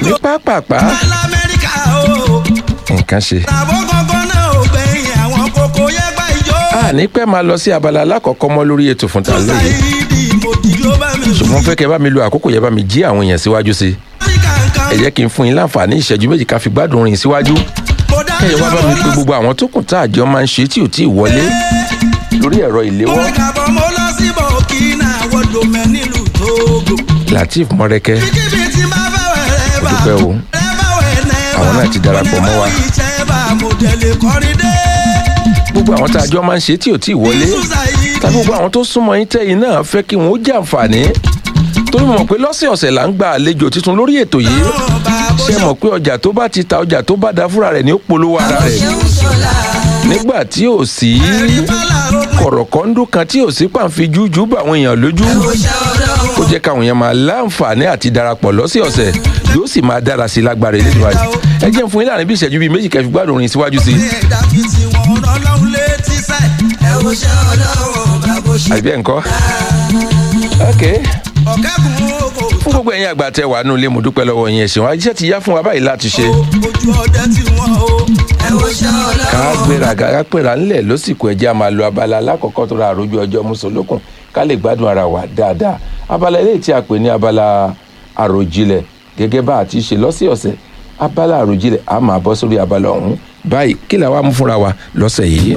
ní pápápá lamẹ́ríkà o nǹkan ṣe. tàbó gangan náà ò gbẹ̀yìn àwọn kókó yẹgbà ìjó. a ní pẹ́ máa lọ sí abala alákọ̀ọ́kọ́ mọ́ lórí ètò fún ta lóye ṣáìdì mòdì ló bá mi ṣùgbọ́n fẹ́ kẹ́ bá mi lo àkókò yẹn bá mi jí àwọn èèyàn síwájú sí i áfíríkà nǹkan ẹ jẹ́ kí n fún yín láǹfààní ìṣẹ́jú méjì ká fi gbádùn rìn síwájú mo dá kẹ́yìn wá bá mi pé gbogbo àwọn tó kùn tá àjọ máa ń ṣe tí ò tí ì wọlé lórí ẹ̀rọ ìléwọ́ mo kàbọ̀ mo lọ sí burkina wọ́dọ̀ mẹ́ nílùú tóógò. lateef mọ́rẹ́kẹ́ kíkíbi tí máa fẹ́ wẹ̀rẹ̀ bá dúpẹ́ o. wẹ̀rẹ̀ bá wẹ̀rẹ̀ bá Àwọn náà ti darapọ̀ mọ́ wa. onímọ̀ bá mo tẹ̀lé kọrin dé. gbogbo àwọn tá àjọ máa ń ṣe tí ò tí ì wọlé tàbí gbogbo àwọn tó súnmọ́ yín tẹ́yìn náà fẹ́ kí wọ́n ó jàǹfààní torí mo mọ̀ pé lọ́sẹ̀ọ̀sẹ̀ là ń gba àlejò tuntun lórí ètò yìí ṣe mọ̀ pé ọjà tó bá ti ta ọjà tó bá da fúnra rẹ̀ ní ó polówó ara rẹ̀ nígbà tí ò sí kọ̀rọ̀kọ́ndú kan tí ò sí pàǹfi jújú bá àwọn èèyàn lójú ó jẹ́ káwọn èèyàn máa láǹfààní àti darapọ̀ lọ́sẹ̀ọ̀sẹ̀ yóò sì máa dára sí i lágbára ilé ìwà yìí ẹ jẹ́ n fún yín láàrin bí ìṣẹ́jú bíi méjì kẹfì gbádùn orin síwájú sí i ẹ̀dá fi ti wọn ọlọ́run létí sẹ́. ẹ wo ṣe ọlọ́run bá bó ṣe. àbí ẹ̀ ń kọ́ ok ọ̀kẹ́kùn kò fún gbogbo ẹ̀yin àgbà tẹ wà nínú ilé mo dúpẹ́ lọ́wọ́ yín ẹ̀sìn wa iṣẹ́ ti yá fún wa báyìí láti ṣe ojú ọdẹ tí wọn o. ẹ wo ṣe ọlọ́run. ká gbéra ká pèrà ńlẹ̀ lọ́sìkò ẹ̀jẹ̀ a máa lo abala alákọ̀ọ́kọ́ tó ra àròjù ọjọ́ mùsùlùkùn ká lè gbádùn ara wa dáadáa abala eléyìí tí a pè ní abala àròjinlẹ̀ gẹ́gẹ́ bá a ti ṣe lọ́sẹ̀ọ̀sẹ̀ abala àròjinlẹ̀ a máa bọ́ sórí abala ọ̀hún báyìí kí la wá mú fúnra wa lọ́sẹ̀ yìí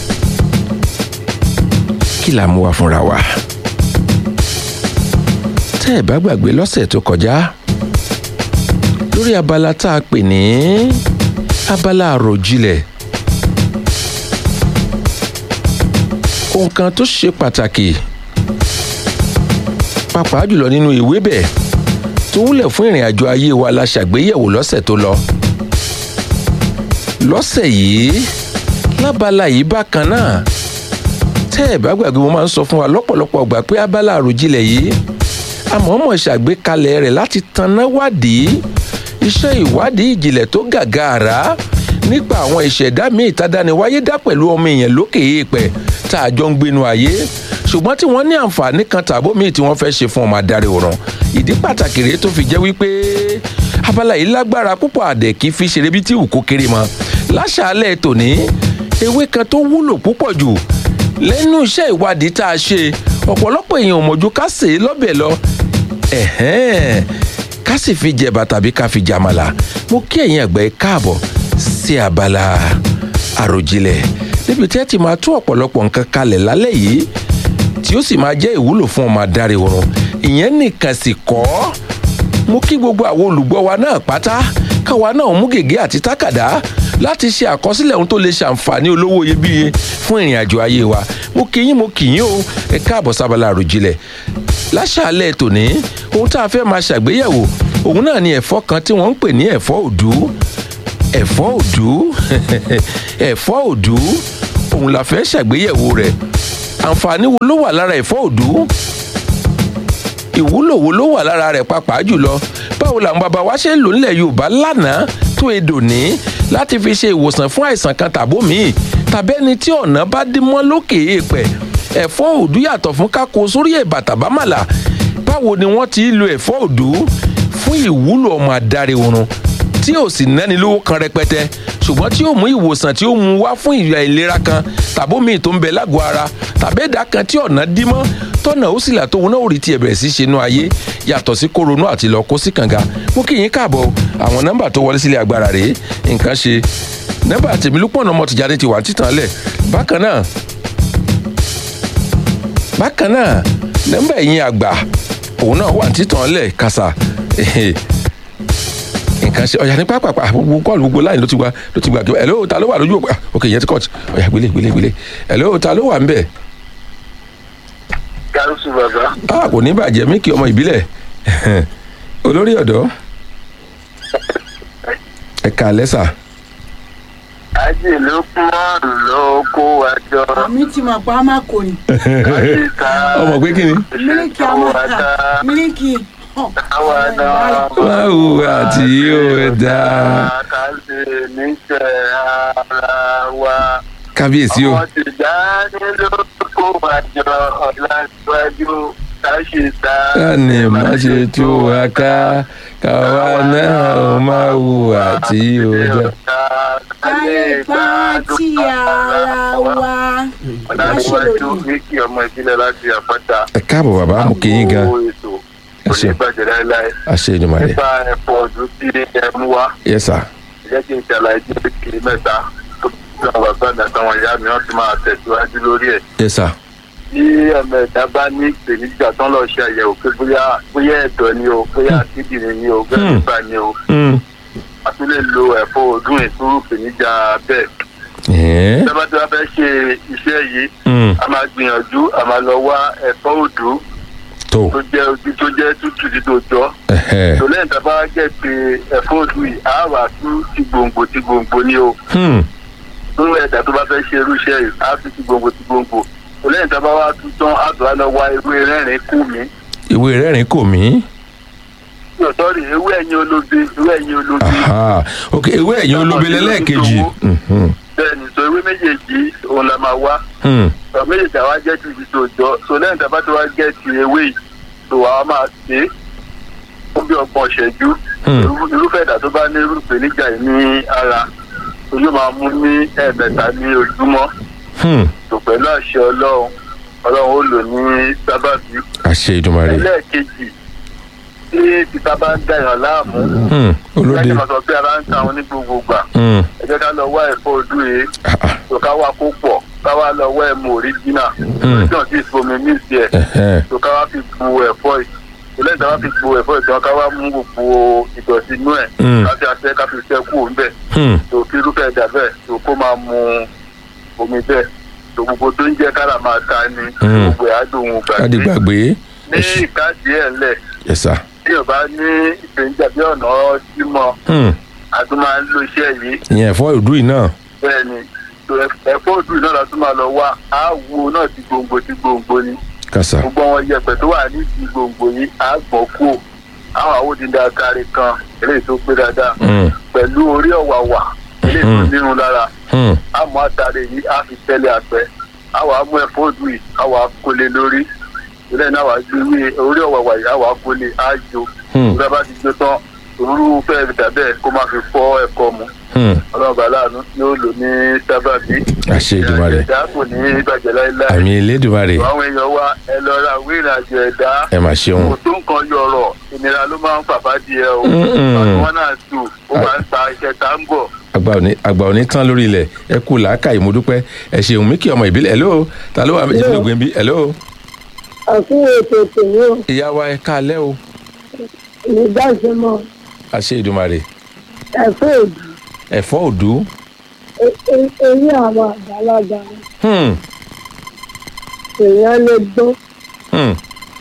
kí la mú wa fúnra wa tẹ́ ẹ̀ bá gbàgbé lọ́sẹ̀ tó kọjá lórí abala tá a pè ní abala àròjinlẹ̀ ohun kan tó ṣe pàtàkì pàápàá jùlọ nínú ìwé bẹ́ẹ̀ tó wúlẹ̀ fún ìrìn àjò ayé wa la ṣàgbéyẹ̀wò lọ́sẹ̀ tó lọ lọ́sẹ̀ yìí lábala yìí bákan náà tẹ́ ẹ̀ bá gbàgbé mo máa ń sọ fún wa lọ́pọ̀lọpọ̀ gbà pé abala àròjinlẹ̀ yìí àmọ́mọ́ ṣàgbékalẹ̀ rẹ̀ láti tanná wádìí iṣẹ́ ìwádìí ìjìnlẹ̀ tó gàgàrà nípa àwọn ìṣẹ̀dá míì tádániwáyé dá pẹ̀lú ọmọ èèyàn lókè èèpẹ̀ tá a jọ ń gbénu ayé ṣùgbọ́n tí wọ́n ní àǹfààní kan tàbó míì tí wọ́n fẹ́ ṣe fún ọmọ adarí òràn ìdí pàtàkì rèé tó fi jẹ́ wípé abala yìí lágbára púpọ̀ àdẹ̀ kì í fi ṣeré bí tí ìwù kó kéré mọ́ láṣàálẹ̀ tòní ewé kan tó wúlò púpọ̀ jù lẹ́nu iṣẹ́ ìwádìí tá a ṣe ọ̀pọ̀lọpọ̀ èèyàn ò mọ̀jú ká sè é lọ́bẹ̀ lọ ẹ̀hẹ́n ká sì fi jẹ̀bà tàbí ká fi jàmàlà mo kí ẹ̀yin ẹ̀gbẹ́ káàbọ̀ sí abala àròjinlẹ̀ níbi tí ẹ ti máa tú ọ̀pọ̀lọpọ̀ nǹkan kalẹ̀ lálẹ́ yìí tí ó sì máa jẹ́ ìwúlò fún ọmọ adarí oorun ìyẹn nìkan sì kọ́ mo kí gbogbo àwọn olùgbọ́ wa náà pátá káwa náà mú gègé àti tákàdá láti ṣe àkọsílẹ̀ ohun tó lè ṣàǹfààní olówó iyebíye fún ìrìn àjò ayé wa mo kí yín mo kí yín o ẹ káàbọ̀ sábàlá àròjinlẹ̀ láṣàálẹ̀ tòní ohun tá a fẹ́ máa ṣàgbéyẹ̀wò òun náà ni ẹ̀fọ́ kan tí wọ́n ń pè ní ẹ̀fọ́ òdú ẹ̀fọ́ òdú ẹ̀fọ́ òdú òun la fẹ́ ṣàgbéyẹ̀wò rẹ̀ àǹfààní wo ló wà lára ẹ̀fọ́ òdú ìwúlò wo ló wà lára rẹ̀ pàápàá jùlọ báwo làwọn bàbá wa ṣe ń lò nílẹ̀ yorùbá lánàá tó edò ní láti fi ṣe ìwòsàn fún àìsàn kan tàbó míì tàbẹ́ni tí ọ̀nà bá dí mọ́ lókè èèpẹ̀ ẹ̀fọ́ òdú yàtọ̀ fún kákó sórí ẹ̀bà tàbámàlà báwo ni wọ́n ti lo ẹ̀fọ́ òdú fún ìwúlò ọmọ adarí oorun tí ò sì náni lówó kan rẹpẹtẹ ṣùgbọ́n tí ó mú ìwòsàn tí ó mú wá fún ìyà ìlera kan tàbó míì tó ń bẹ lágọ̀ọ́ ara tàbí ẹ̀dá kan tí ọ̀nà dí mọ́ tọ́nà ó sì là tóun náà ò rí tiẹ̀ bẹ̀rẹ̀ sí ṣe inú ayé yàtọ̀ sí koronú àti lọ kó sí kànga mú kí yín káàbọ̀ àwọn nọ́mbà tó wọlé sílé agbára rèé nǹkan ṣe nọ́mbà tèmílùpọ̀nà ọmọ tìjáde ti wà títàn lẹ̀ bákan náà bákan náà nọ́mbà ẹ̀yìn àgbà òun náà wà títàn lẹ̀ kàṣà nǹkan ṣe ọ̀yà ní pápápá gbogbo kọ́ọ̀lù gbogbo láì ló ti gba ló ti gba kí ẹ̀ló ta ló wà lójú òpó ok yẹn ti kọ́ọ̀tù ọ̀yà gbélé gbélé gbélé ẹ̀ló ta ló wà ń bẹ̀. Gáúsù bàbá. a kò ní bàjẹ́ mí kí ọmọ ìbílẹ̀ olórí ọ̀dọ́ ẹ̀ka lẹ́sà Ájì ló kún márùn ló kó wa jọ. mi ti mọ̀ pé a máa kò ní. Láti ta ọmọ pé kí ni. mílíkì a máa ta mílíkì. Àwa náà. báwo àti yóò dá Ká ṣe níṣẹ́ ara wa. kábíyèsí o Ọmọ ti já ní ló kó wa jọ ọ̀la síwájú ká ṣe ta. ká ní má ṣe tú wa ká káwa náà ó máa hùwà tí ó dá. ká lè bá tí ara wa. ọ̀làdúnwájú ní kí ọmọ ìbílẹ̀ láti àpáta. ẹ káàbọ̀ bàbá mo kí yín gan Owó ètò Ẹ ṣé. onígbàjẹ́ láéláé. àṣẹ ìdùnmọ̀lẹ̀ nípa ẹ̀fọ́ ọdún tí ẹ mú wá yes sir jẹ́ kí n ṣàlàyé ní kiri mẹ́ta tó bí àwọn bàbá mi àtàwọn ìyá mi wọ́n ti máa tẹ̀síwájú lórí ẹ̀. yes sir tí ọmọ ẹ̀dá bá ní ìpèníjà tán lọ ṣe àyẹ̀wò pé bóyá bóyá ẹ̀dọ̀ ni o bóyá kíndìnrín ni o bóyá Hmm. nípa ni o Hmm. a tún lè lo ẹ̀fọ́ ọdún ìtúrú ìpèníjà bẹ́ẹ̀. Ẹ̀ẹ́. tí a bá tí wọ́n fẹ́ ṣe iṣẹ́ yìí Hmm. a máa gbìyànjú a máa lọ wá ẹ̀fọ́ òdú tó tó jẹ́ ojú tó jẹ́ tútù tí tó jọ. ẹ̀hẹ́. tò lẹ́yìn tá a bá gẹ̀ pé ẹ̀fọ́ òdú yìí a wà tú ti gbòǹgbò ti gbòǹgbò ni o. Hmm. fún ẹ̀dá tó bá fẹ́ ṣe irú iṣẹ́ yìí á tú ti gbòǹgbò ti gbòǹgbò. tò lẹ́yìn tá a bá wá tú tán á tó á lọ wá ewé rẹ́rìn kù mí. ìwé rẹ́rìn kò mí. yóò sọ́ọ̀rì ewé ẹ̀yìn olóbe ewé ẹ̀yìn olóbe. Aha. ok ìwé ẹ̀yìn olóbi lẹ́lẹ́ẹ̀kejì. Mhm. bẹ́ẹ̀ni sọ ewé méjèèjì òun la máa wá. Hmm. sọ méjèèjì àwa jẹ́ ti ti tó jọ so lẹ́yìn tá a bá ti wá gẹ́ ti ewé yìí tó àwa máa ṣe é fún bí ọgbọ̀n ṣẹ́jú Hmm. Irú- irúfẹ́ ìdá tó bá ní irú ìpèníjà yìí ní ara tó yóò máa mú ní ẹ̀ẹ̀mẹ́ta ní ojúmọ́ Hmm. tó pẹ̀lú àṣẹ ọlọ́run ọlọ́run ó lò ní sábàbí. àṣẹ ìdùnmọ̀lẹ̀. ẹlẹ́ẹ̀kejì tí títa bá ń dàyàn láàmú Hmm. olóde. láti máa sọ pé ara ń ta àwọn ní gbogbo gbà Hmm. ẹ jẹ́ ká lọ wá ẹ̀fọ́ ojú yìí Ah, ah. tó ká wá kó pọ̀ ká wá lọ wá ẹ̀mú òríjìnà Hmm. tí wọ́n ti fomi mí sí ẹ̀ Ẹ̀hẹ́. tó ká wá fi bu ẹ̀fọ́ yìí tó lẹ́yìn tí wọ́n fi bu ẹ̀fọ́ yìí tó ká wá mú gbogbo ìdọ̀tí inú ẹ̀ Hmm. ká fi aṣẹ ká fi ṣẹ́ kú òun bẹ̀ Hmm. tó kí irúfẹ́ ẹ̀dá bẹ́ẹ̀ tó kó máa mu omi bẹ́ẹ̀ tó gbogbo tó ń jẹ́ kára máa ta ni Hmm. gbogbo ẹ̀ á dùn ún káàdì gbàgbé gbàgbé. ní ìkádìí ẹ̀ ńlẹ̀ yes sir. tí yóò bá ní ìpèníjà bí ọ̀nà símọ́ Hmm. a tún máa ń lo iṣẹ́ yìí ìyẹn ẹ̀fọ́ ìdú yìí náà. bẹ́ẹ̀ ni tó ẹ- ẹ̀fọ́ òdù náà la tún máa lọ wá àwo náà ti gbòǹgbò ti gbòǹgbò ni kàṣà. gbogbo àwọn yẹ̀pẹ̀ tó wà ní ti gbòǹgbò yìí á gbọ́n kú àwọn àwòdìdá kárí kan eléyìí tó pé dáadáa Hmm. pẹ̀lú orí ọ̀wàwà eléyìí tó Hmm. nírun lára Hmm. àmọ́ àtàrí yìí á fi tẹ́lẹ̀ àpẹ́ àwọn amú ẹ̀fọ́ òdù yìí àwọn akólé lórí ilé náà wà gbé orí ọ̀wàwà yìí àwọn akólé á jo Hmm. ìgbà bá ti jó tán òróró fẹ́ẹ́ dàbẹ́ kó má fi fọ́ ẹ̀kọ́ mu Hmm. ọlọ́run bá láàánú yóò lò ní sábàbí. àṣẹ ìdùnmọ̀lẹ̀. ẹ̀dá kò ní bàjẹ́ láéláé. àmì elédùnmarè. àwọn èèyàn wa ẹ lọ ra ìwé ìrìnàjò ẹ̀dá. ẹ mà ṣeun. kò tó nǹkan yọrọ̀ ìnira ló máa ń fàfà díẹ̀ o. Mm-mm. ọdún wọn náà tù ó máa ń ta iṣẹ́ tá ń bọ̀. àgbà òní àgbà òní tán lórí ilẹ̀ ẹ kú làákà ìmúdúpẹ́ ẹ ṣeun mí kí ọmọ ìbílẹ̀ hello ta ló wà méjì ní ògbìn bí hello. àfihàn ètò tèmi ò ìyá wa ẹ káalẹ́ o ní dáṣẹmọ àṣẹ ìdùnmarè ẹfọ òdù ẹ̀fọ́ òdú. eré àwọn àgbàlagbà Hmm. èèyàn lè gbọ́ Hmm.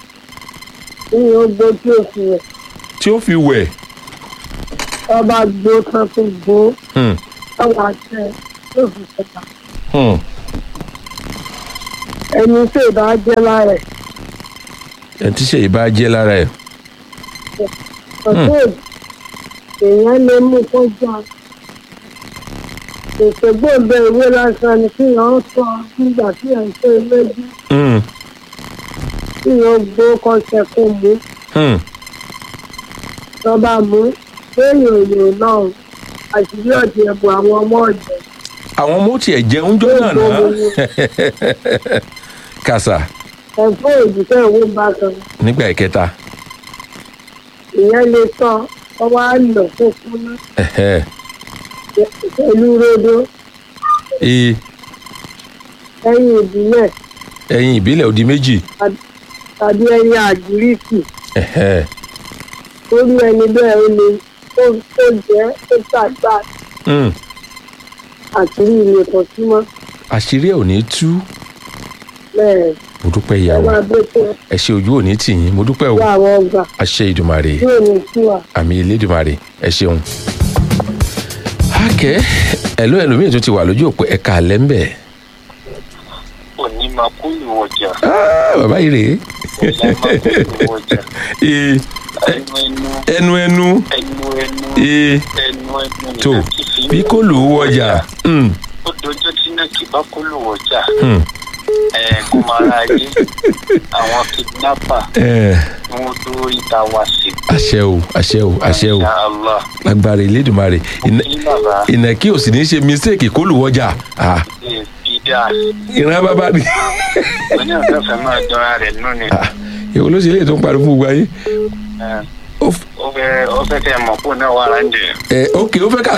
ní ogbó tí ó fi rẹ̀ tí ó fi wẹ̀. ọba gbó kan tó gbó Hmm. ọwọ́ àtẹ tó fi sọ̀tà Hmm. ẹni tí ì bá jẹ́ lára ẹ̀ ẹ ti ṣe ìbá jẹ́ lára ẹ̀. ọ̀tún òdù èèyàn lè mú kọjá ètò gbòǹgbò ìwé lásán ni kí wọ́n sọ nígbà tí ẹ̀ ń tó lójú Hmm. kí wọ́n gbó kọ́sẹ̀ kó mú Hmm. lọ́ba mú lẹ́yìn òyìn náà àṣírí ọ̀dì ẹ̀bùn àwọn ọmọ ọ̀jẹ̀ àwọn ọmọ ó tiẹ̀ jẹun jọ náà náà. kàṣà ẹ̀fọ́ òjìṣẹ́ ìwé bákan nígbà ìkẹta. ìyẹn lè tọ́ ọwọ́ á lọ fún kúná Ẹ̀hẹ́. pẹ̀lú rodo Ee, ẹyin ìbílẹ̀ ẹyin ìbílẹ̀ òdi méjì. tàbí ẹyin àgíríkì Ẹ̀hẹ́. lórí ẹni bẹ́ẹ̀ ó lè tó tó jẹ́ tó tàgbà Hmm. àṣírí ilé kan sí mọ́ àṣírí ẹ̀ ò ní tú. bẹ́ẹ̀ mo dúpẹ́ ẹ ìyàwó máa bẹ́ tó ẹ ṣe ojú òní tì yín mo dúpẹ́ o wá àwọn ọgbà àṣẹ ìdùmarè yóò ní sí wa. àmì ìlédùmarè ẹ ṣeun. hákẹ́ ẹ̀lú ẹlòmíì tó ti wà lójú òpó ẹ̀ka àlẹ́ ń bẹ̀. òní máa kú ìwọ̀jà Ah, bàbá yìí rèé. òní máa kú ìwọ̀jà Ee, ẹnu ẹnu ẹnu ẹnu ẹnu ẹnu ee ẹnu ẹnu tó nìkan ti fi bí kò lù ú wọjà. Hmm, ó dọjọ́ tí náà kì bá kó lù wọ̀jà hmm, ẹ kó máa ra ayé àwọn kidnapper ẹ kí wọ́n tó ìta wá sí. àṣẹ o àṣẹ o àṣẹ o Insha Allah. agbára ìlédùmarè Ìnà- kí bàbá ìnàkí ò sì ní ṣe mistake kó lù wọjà Ah, lè fi dáa ìran bàbá ni oní ọ̀fẹ́ fẹ́ máa dọ́ra rẹ̀ nù ni. Ah, èwo ló ṣe lè tó ń pariwo fún gbogbo ayé Ẹ, ó f- ó fẹ́ ó fẹ́ kẹ́ ẹ mọ̀ kó náà wà láǹdẹ̀. ẹ ok ó fẹ́ ká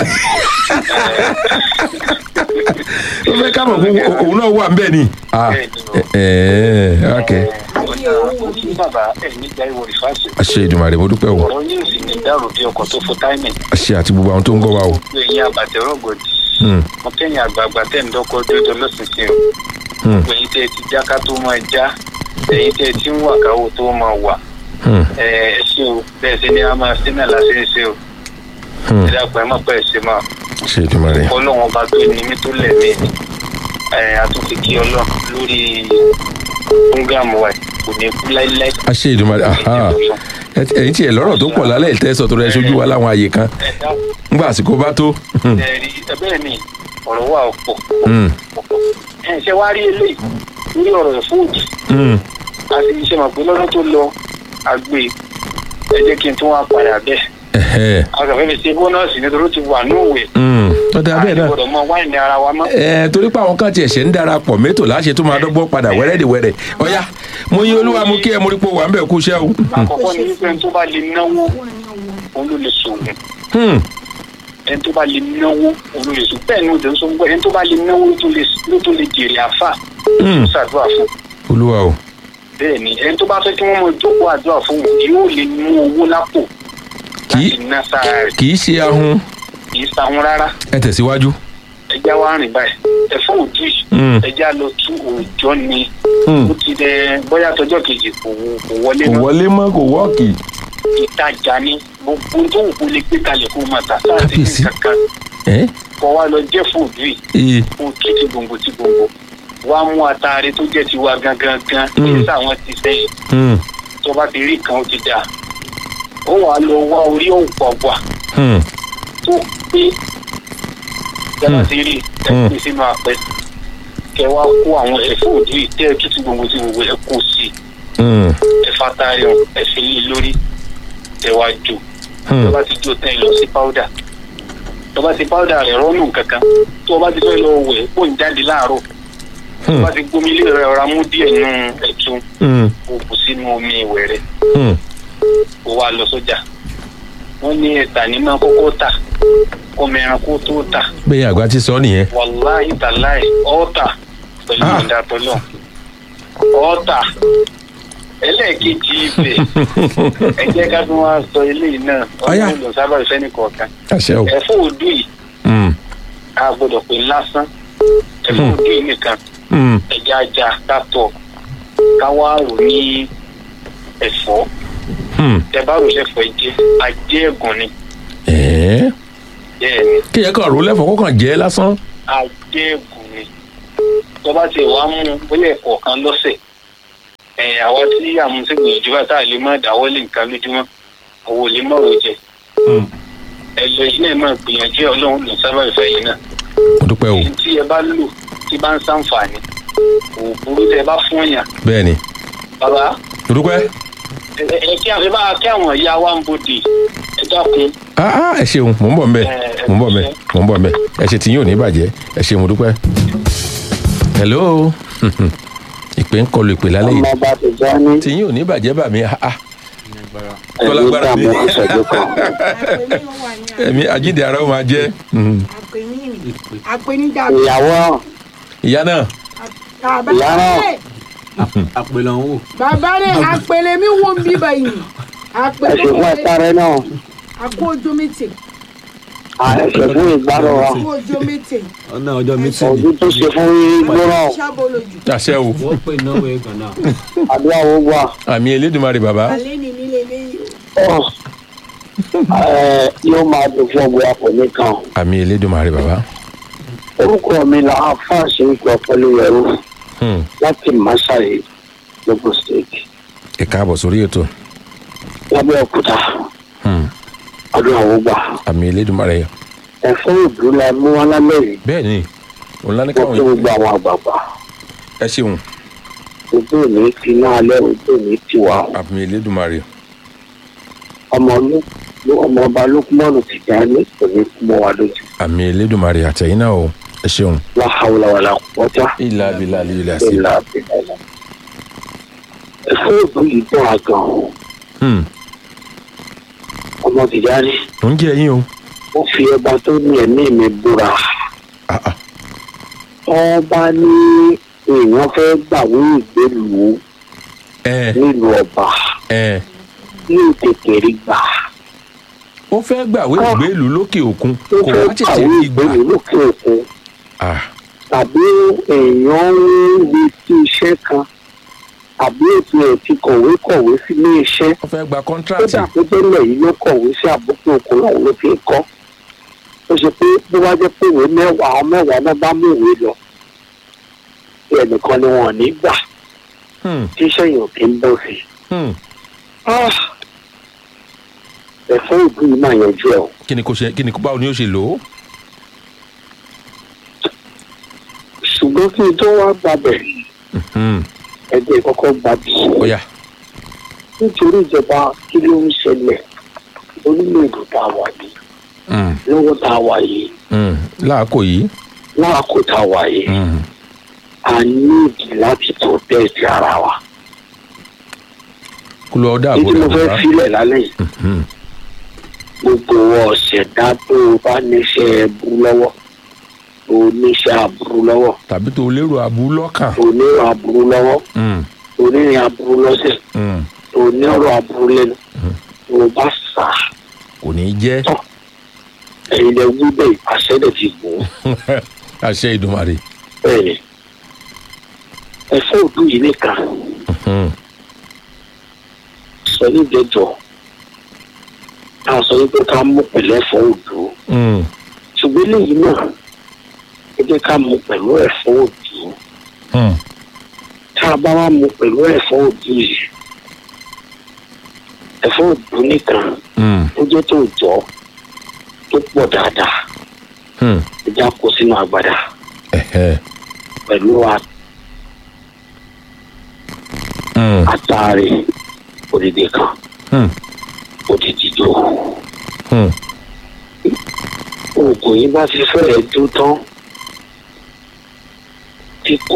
ó fẹ́ ká mọ̀ fún òun náà wà ń bẹ̀ ni Ah, ẹ ẹ ok kí bàbá ẹ̀ nígbà ìwò ìfàṣẹ. àṣẹ ìdùmarè mo dúpẹ́ o ọ̀rọ̀ yóò sì ní dàrú bí ọkọ̀ tó fún táìmì. àṣẹ àti gbogbo àwọn tó ń gbọ́ wa o gbogbo ẹ̀yin àbàtẹ̀rọ̀gọ̀dì. Hmm, mo kẹ́yìn àgbààgbà tẹ̀ ń dọ́kọ̀ dúdú lọ́sìnsìn o. hmm, gbogbo ẹ̀yin tẹ́ ẹ ti já ká tó máa já ẹ̀yin tẹ́ ẹ ti ń wà káwó tó máa wà. hmm, ẹ ẹ ṣe o bẹ́ẹ̀ ṣe ni a máa ṣe náà láṣẹ ṣe o. hmm. ẹ dàpọ̀ ẹ má pẹ́ ṣe máa. àṣẹ ìdùmarè ọlọ́run ọba tó ní mí tó lẹ̀ mí ni ẹ àtúntì kí ọlọ́run lórí fúngàmù wa kò ní kú láíláí. àṣẹ ìdùmarè aha Ẹ- ẹ̀yin tí ẹ lọ́rọ̀ tó pọ̀ lálẹ́ ìtẹ́sọ̀ tó rẹ ṣojú wa láwọn àyè kan ẹ dá ńgbà àsìkò bá tó Hmm, ẹ rí ẹ bẹ́ẹ̀ ni ọ̀rọ̀ wà ọ̀pọ̀ hmm, ẹ ṣe wá rí eléyìí lórí ọ̀rọ̀ ìfúùdù hmm. àti iṣẹ́ mọ̀ pé lọ́dún tó lọ àgbè ẹ jẹ́ kí n tún wá padà bẹ́ẹ̀ Ẹ̀hẹ́. akàfẹ́ fi ṣe bónọ́ọ̀sì nítorí ó ti wà ní òwe Hmm, ọ̀dà bẹ́ẹ̀ náà gbọ́dọ̀ mọ wáìnì ara wa mọ́. ẹ torí pé àwọn kan tiẹ̀ ṣe ń darapọ̀ mẹ́tò láṣẹ tó máa dọ́gbọ́n padà wẹ́rẹ́dìwẹ́rẹ́ ọ̀yá mo yín olúwa mú kí ẹ mórí pé wà ń bẹ̀ kú iṣẹ́ o. àkọ́kọ́ ni wípé ẹni tó bá lè náwó òun ló lè sòwò Hmm, ẹni tó bá lè náwó òun ló lè sòwò bẹ́ẹ̀ ni òde ń sọ gbọ́ ẹni tó bá lè náwó ló tó lè ló tó lè jèrè àfà hmm, ṣàdúrà fún olúwa o bẹ́ẹ̀ ni ẹni tó bá fẹ́ kí wọ́n mọ jókòó àdúrà fún òun yóò lè mú owó lápò Kì í- láti ná sára rẹ̀ kì í ṣe ahun kì í sahun rárá ẹ tẹ̀síwájú. ẹja wa rìn báyìí ẹ̀fọ́ òdù yìí Hmm, ẹja lọ tú òòjọ́ ni hmm. ó ti dẹ bóyá tọjọ́ kejì kò kò wọlé kò mọ́ wọlé mọ́ kò wọ́ọ̀kì. ìtajà ni gbogbo tó wù kó lè gbé kalẹ̀ kó máa tà sáà sí Kábíyèsí. kankan ẹ kọ wa lọ jẹ́ fòdù yìí ee kó tú ti gbòǹgbò ti gbòǹgbò wá mú ataare tó jẹ́ tiwa gangan gan kí Mm. sáwọn ti sẹ́yìn hmm, tó bá ti rí kan ó ti dà ó wàá lọ wá orí òǹpọ̀gbà hmm, tó pé yàrá Mm. ti rí Mm. ẹ pín sínú apẹ kẹ wá kó àwọn ẹ̀fọ́ òdù yìí tẹ́ ẹ tú ti gbòǹgbò ti gbòǹgbò ẹ kó sí i hmm, ẹ fa ataare hàn ẹ fi lé lórí ẹ wá jò tó hmm. bá ti jó tán ẹ lọ sí powder tó bá ti powder rẹ̀ rọ́nù kankan tó bá ti fẹ́ lọ wẹ̀ kó ń jáde láàárọ̀ tó Hmm, bá ti gbómi ilé rẹ̀ ọ̀rá mú díẹ̀ nù ẹ̀tún hmm, kó kù sínú omi ìwẹ̀ rẹ̀ hmm. kó wá lọ sójà wọ́n ní ẹ̀tà ní máa kọ́kọ́ tà kó mẹ́ran kó tó tà bẹ́ẹ̀ àgbà ti sọ nìyẹn. wàláhì tàláì ọ̀ọ́tà pẹ̀lú Ah. ìdá tọ́lọ̀ ọ̀ọ́tà ẹlẹ́ẹ̀kejì ibẹ̀ ẹ jẹ́ ká tún wá sọ eléyìí náà Ọ̀yá. ọdún lọ sábà ìfẹ́ nìkọ̀ọ̀kan àṣẹ o. ẹ̀fọ́ òdù yìí Hmm, a gbọ́dọ̀ pé lásán ẹ̀fọ́ Hmm. òdù yìí nìkan hmm, ẹja ajá kátọ̀ ká wá rò ní ẹ̀fọ́ hmm. tẹ bá rò sẹ́fọ́ ẹ̀jẹ̀ ajé ẹ̀gùn ni ẹ̀ẹ́ bẹ́ẹ̀ ni kí ẹ kàn ró lẹ́fọ̀ọ́ kó kàn jẹ́ lásán. ajé ẹ̀gùn ni tó bá ti wàá mú un bóyá ẹ̀kọ́ kan lọ́sẹ̀ ẹ̀ àwa tí àmúṣègbìyànjú bá tá a lè má dáwọ́lé nǹkan lójúmọ́ àwọn ò lè má ro jẹ Hmm. ẹ lọ yìí náà máa gbìyànjú ẹ ọlọ́run ló sábà ìfẹ́ yìí náà mo dúpẹ́ o. tí ẹ bá lò tí bá ń ṣàǹfààní kò burú tẹ bá fún yàn bẹ́ẹ̀ ni bàbá mo dúpẹ́. ẹ ẹ kí àwọn ẹ bá kí àwọn ìyá wa ń bodè ẹ dákun ah ah ẹ ṣeun mò ń bọ̀ mbẹ́ mò ń bọ̀ mbẹ́ mò ń bọ̀ mbẹ́ ẹ ṣe tiyín ò ní bàjẹ́ ẹ ṣe mo dúpẹ́. hello ìpè ń kọlu ìpè lálẹ́ yìí ọmọ bá ti já ní tiyín ò ní bàjẹ́ bà mí ah ah ẹ̀mí tọ́lágbára mi dààmú ìṣẹ́jú kan. àpèmí ló wà ní àná. ẹ̀mí àjíǹde ara ó máa jẹ́ Mhm. àpèmí ni àpèmí dàbí. ìyàwó ìyá náà bàbá Ìyá náà. rẹ̀ àpèlà ń wò. bàbá rẹ̀ àpèlè mi wo ń bí báyìí àpèlè ẹ̀sìn fún ẹ̀sáré náà àkó ojú mítì ẹ̀sìn fún ìgbárò wa àkó ojú mítì ọ̀nà ọjọ́ mítìnì. ojú tó ṣe fún gbọ́rọ̀ ṣàbọ̀lójú àṣẹ o wọ́n pè náwó ẹ̀gàn náà. àdúrà wo gbà. àmì elédùnmarè bàbá alẹ́ ni nílé léyìí o. Ọ̀, ẹ̀, yóò máa dùn fún ọgbẹ́ àpò nìkan. àmì elédùnmarè bàbá orúkọ mi là á fàṣẹ ń pọ pẹ̀lú ẹrú Hmm. láti Masai Lagos State ẹ káàbọ̀ sórí ètò lábẹ́ òkúta Hmm. àdúrà wo gbà. àmì elédùnmarè ẹ̀fọ́ ìbú la mú wá lálẹ́ yìí bẹ́ẹ̀ ni òun lá ní wọ́n káwọn tó gbogbo àwọn àgbààgbà ẹ ṣeun ojú òní ti náà alẹ́ ojú òní ti wà ó. àmì elédùnmarè ọmọ ló ọmọ ọba lókùmọ́nù ti já ní òní kú mọ́ wa lójú. àmì elédùnmarè àtẹ̀yìn náà o ẹ ṣeun. wàhálà wàhálà pọ́tà. ilà abilà lílà sí. ìlà àbẹ̀lẹ̀. ẹ̀fọ́ òdù yìí dùn àgàn Hmm, ọmọ ti já ní. ó ń jẹ́ yín o. ó fi ọba tó ní ẹ̀mí mi búra. Ah, ah. ọba ní èèyàn fẹ́ gbàwé ìgbélùú ẹ nílùú ọba ẹ ní tètè rí gbà. ó fẹ́ gbàwé ìgbélùú lókè òkun ó kò fẹ́ wá tètè gbàwé rí gbà. ìgbélùú lókè òkun Ah, tàbí èèyàn ń retí iṣẹ́ kan tàbí ètò ẹ̀ ti kọ̀wé kọ̀wé sílé iṣẹ́ ó fẹ́ gba ó kọ́ńtíráàtì. dà pé bẹ́ẹ̀ yìí ló kọ̀wé sí àbúkù òkun náà ló fi ń kọ́ ó ṣe pé bó bá jẹ́ pé ìwé mẹ́wàá àwọn mẹ́wàá náà bá mú ìwé lọ bí ẹnìkan ni wọn ò ní gbà Hmm, tí iṣẹ́ yìí ò kí ń bọ̀ sí. hmm. Ah! ẹ̀fọ́ òdù yìí máa yanjú ẹ̀ o kí ni kò ṣe kí ni báwo ni ó ṣe lò ó. ṣùgbọ́n kí n tó wá gbàbẹ̀ Hmm, ẹgbẹ́ kọ́kọ́ gbàbí ó yá. nítorí ìjọba kí ló ń ṣẹlẹ̀ orílẹ̀-èdè tá a wà yìí Hmm, lọ́wọ́ tá a wà yìí hmm. láàkó yìí. láàkó tá a wà yìí Hmm, a níìdì láti protect ara wa. kó lọ dá èyí àbò tí mo rẹ̀ fẹ́ bá. sílẹ̀ lálẹ́ yìí Hmm, gbogbo ọ̀sẹ̀ dá tó o bá níṣẹ́ ẹbú lọ́wọ́ o níṣẹ́ aburú lọ́wọ́ tàbí tó lérò abú lọ́kàn. o ní aburú lọ́wọ́ Hmm, o ní aburú lọ́sẹ̀ hmm. o ní ọ̀rọ̀ aburú lẹ́nu o bá sà kò ní í jẹ́ ẹ̀yin lẹ wí bẹ́ẹ̀ àṣẹ́lẹ̀ ti gùn ún àṣẹ ìdùnmarè. bẹ́ẹ̀ ni ẹ̀fọ́ òdù yìí nìkan Hmm, sọ ní ìjẹjọ a sọ wípé ká mú pẹ̀lú ẹ̀fọ́ òdù hmm. ṣùgbọ́n lẹ́yìn náà ẹ jẹ́ ká mú pẹ̀lú ẹ̀fọ́ òdù Hmm, tá a bá wá mú pẹ̀lú ẹ̀fọ́ òdù yìí ẹ̀fọ́ òdù nìkan hmm, ó jẹ́ tó jọ tó pọ̀ dáadáa hmm. ẹ já kó sínú agbada Ẹ̀hẹ́. pẹ̀lú a- Hmm, àtàrí òdìdí kan hmm, òdìdí jò hmm. oògùn yìí bá ti fẹ́rẹ̀ dún tán ti kó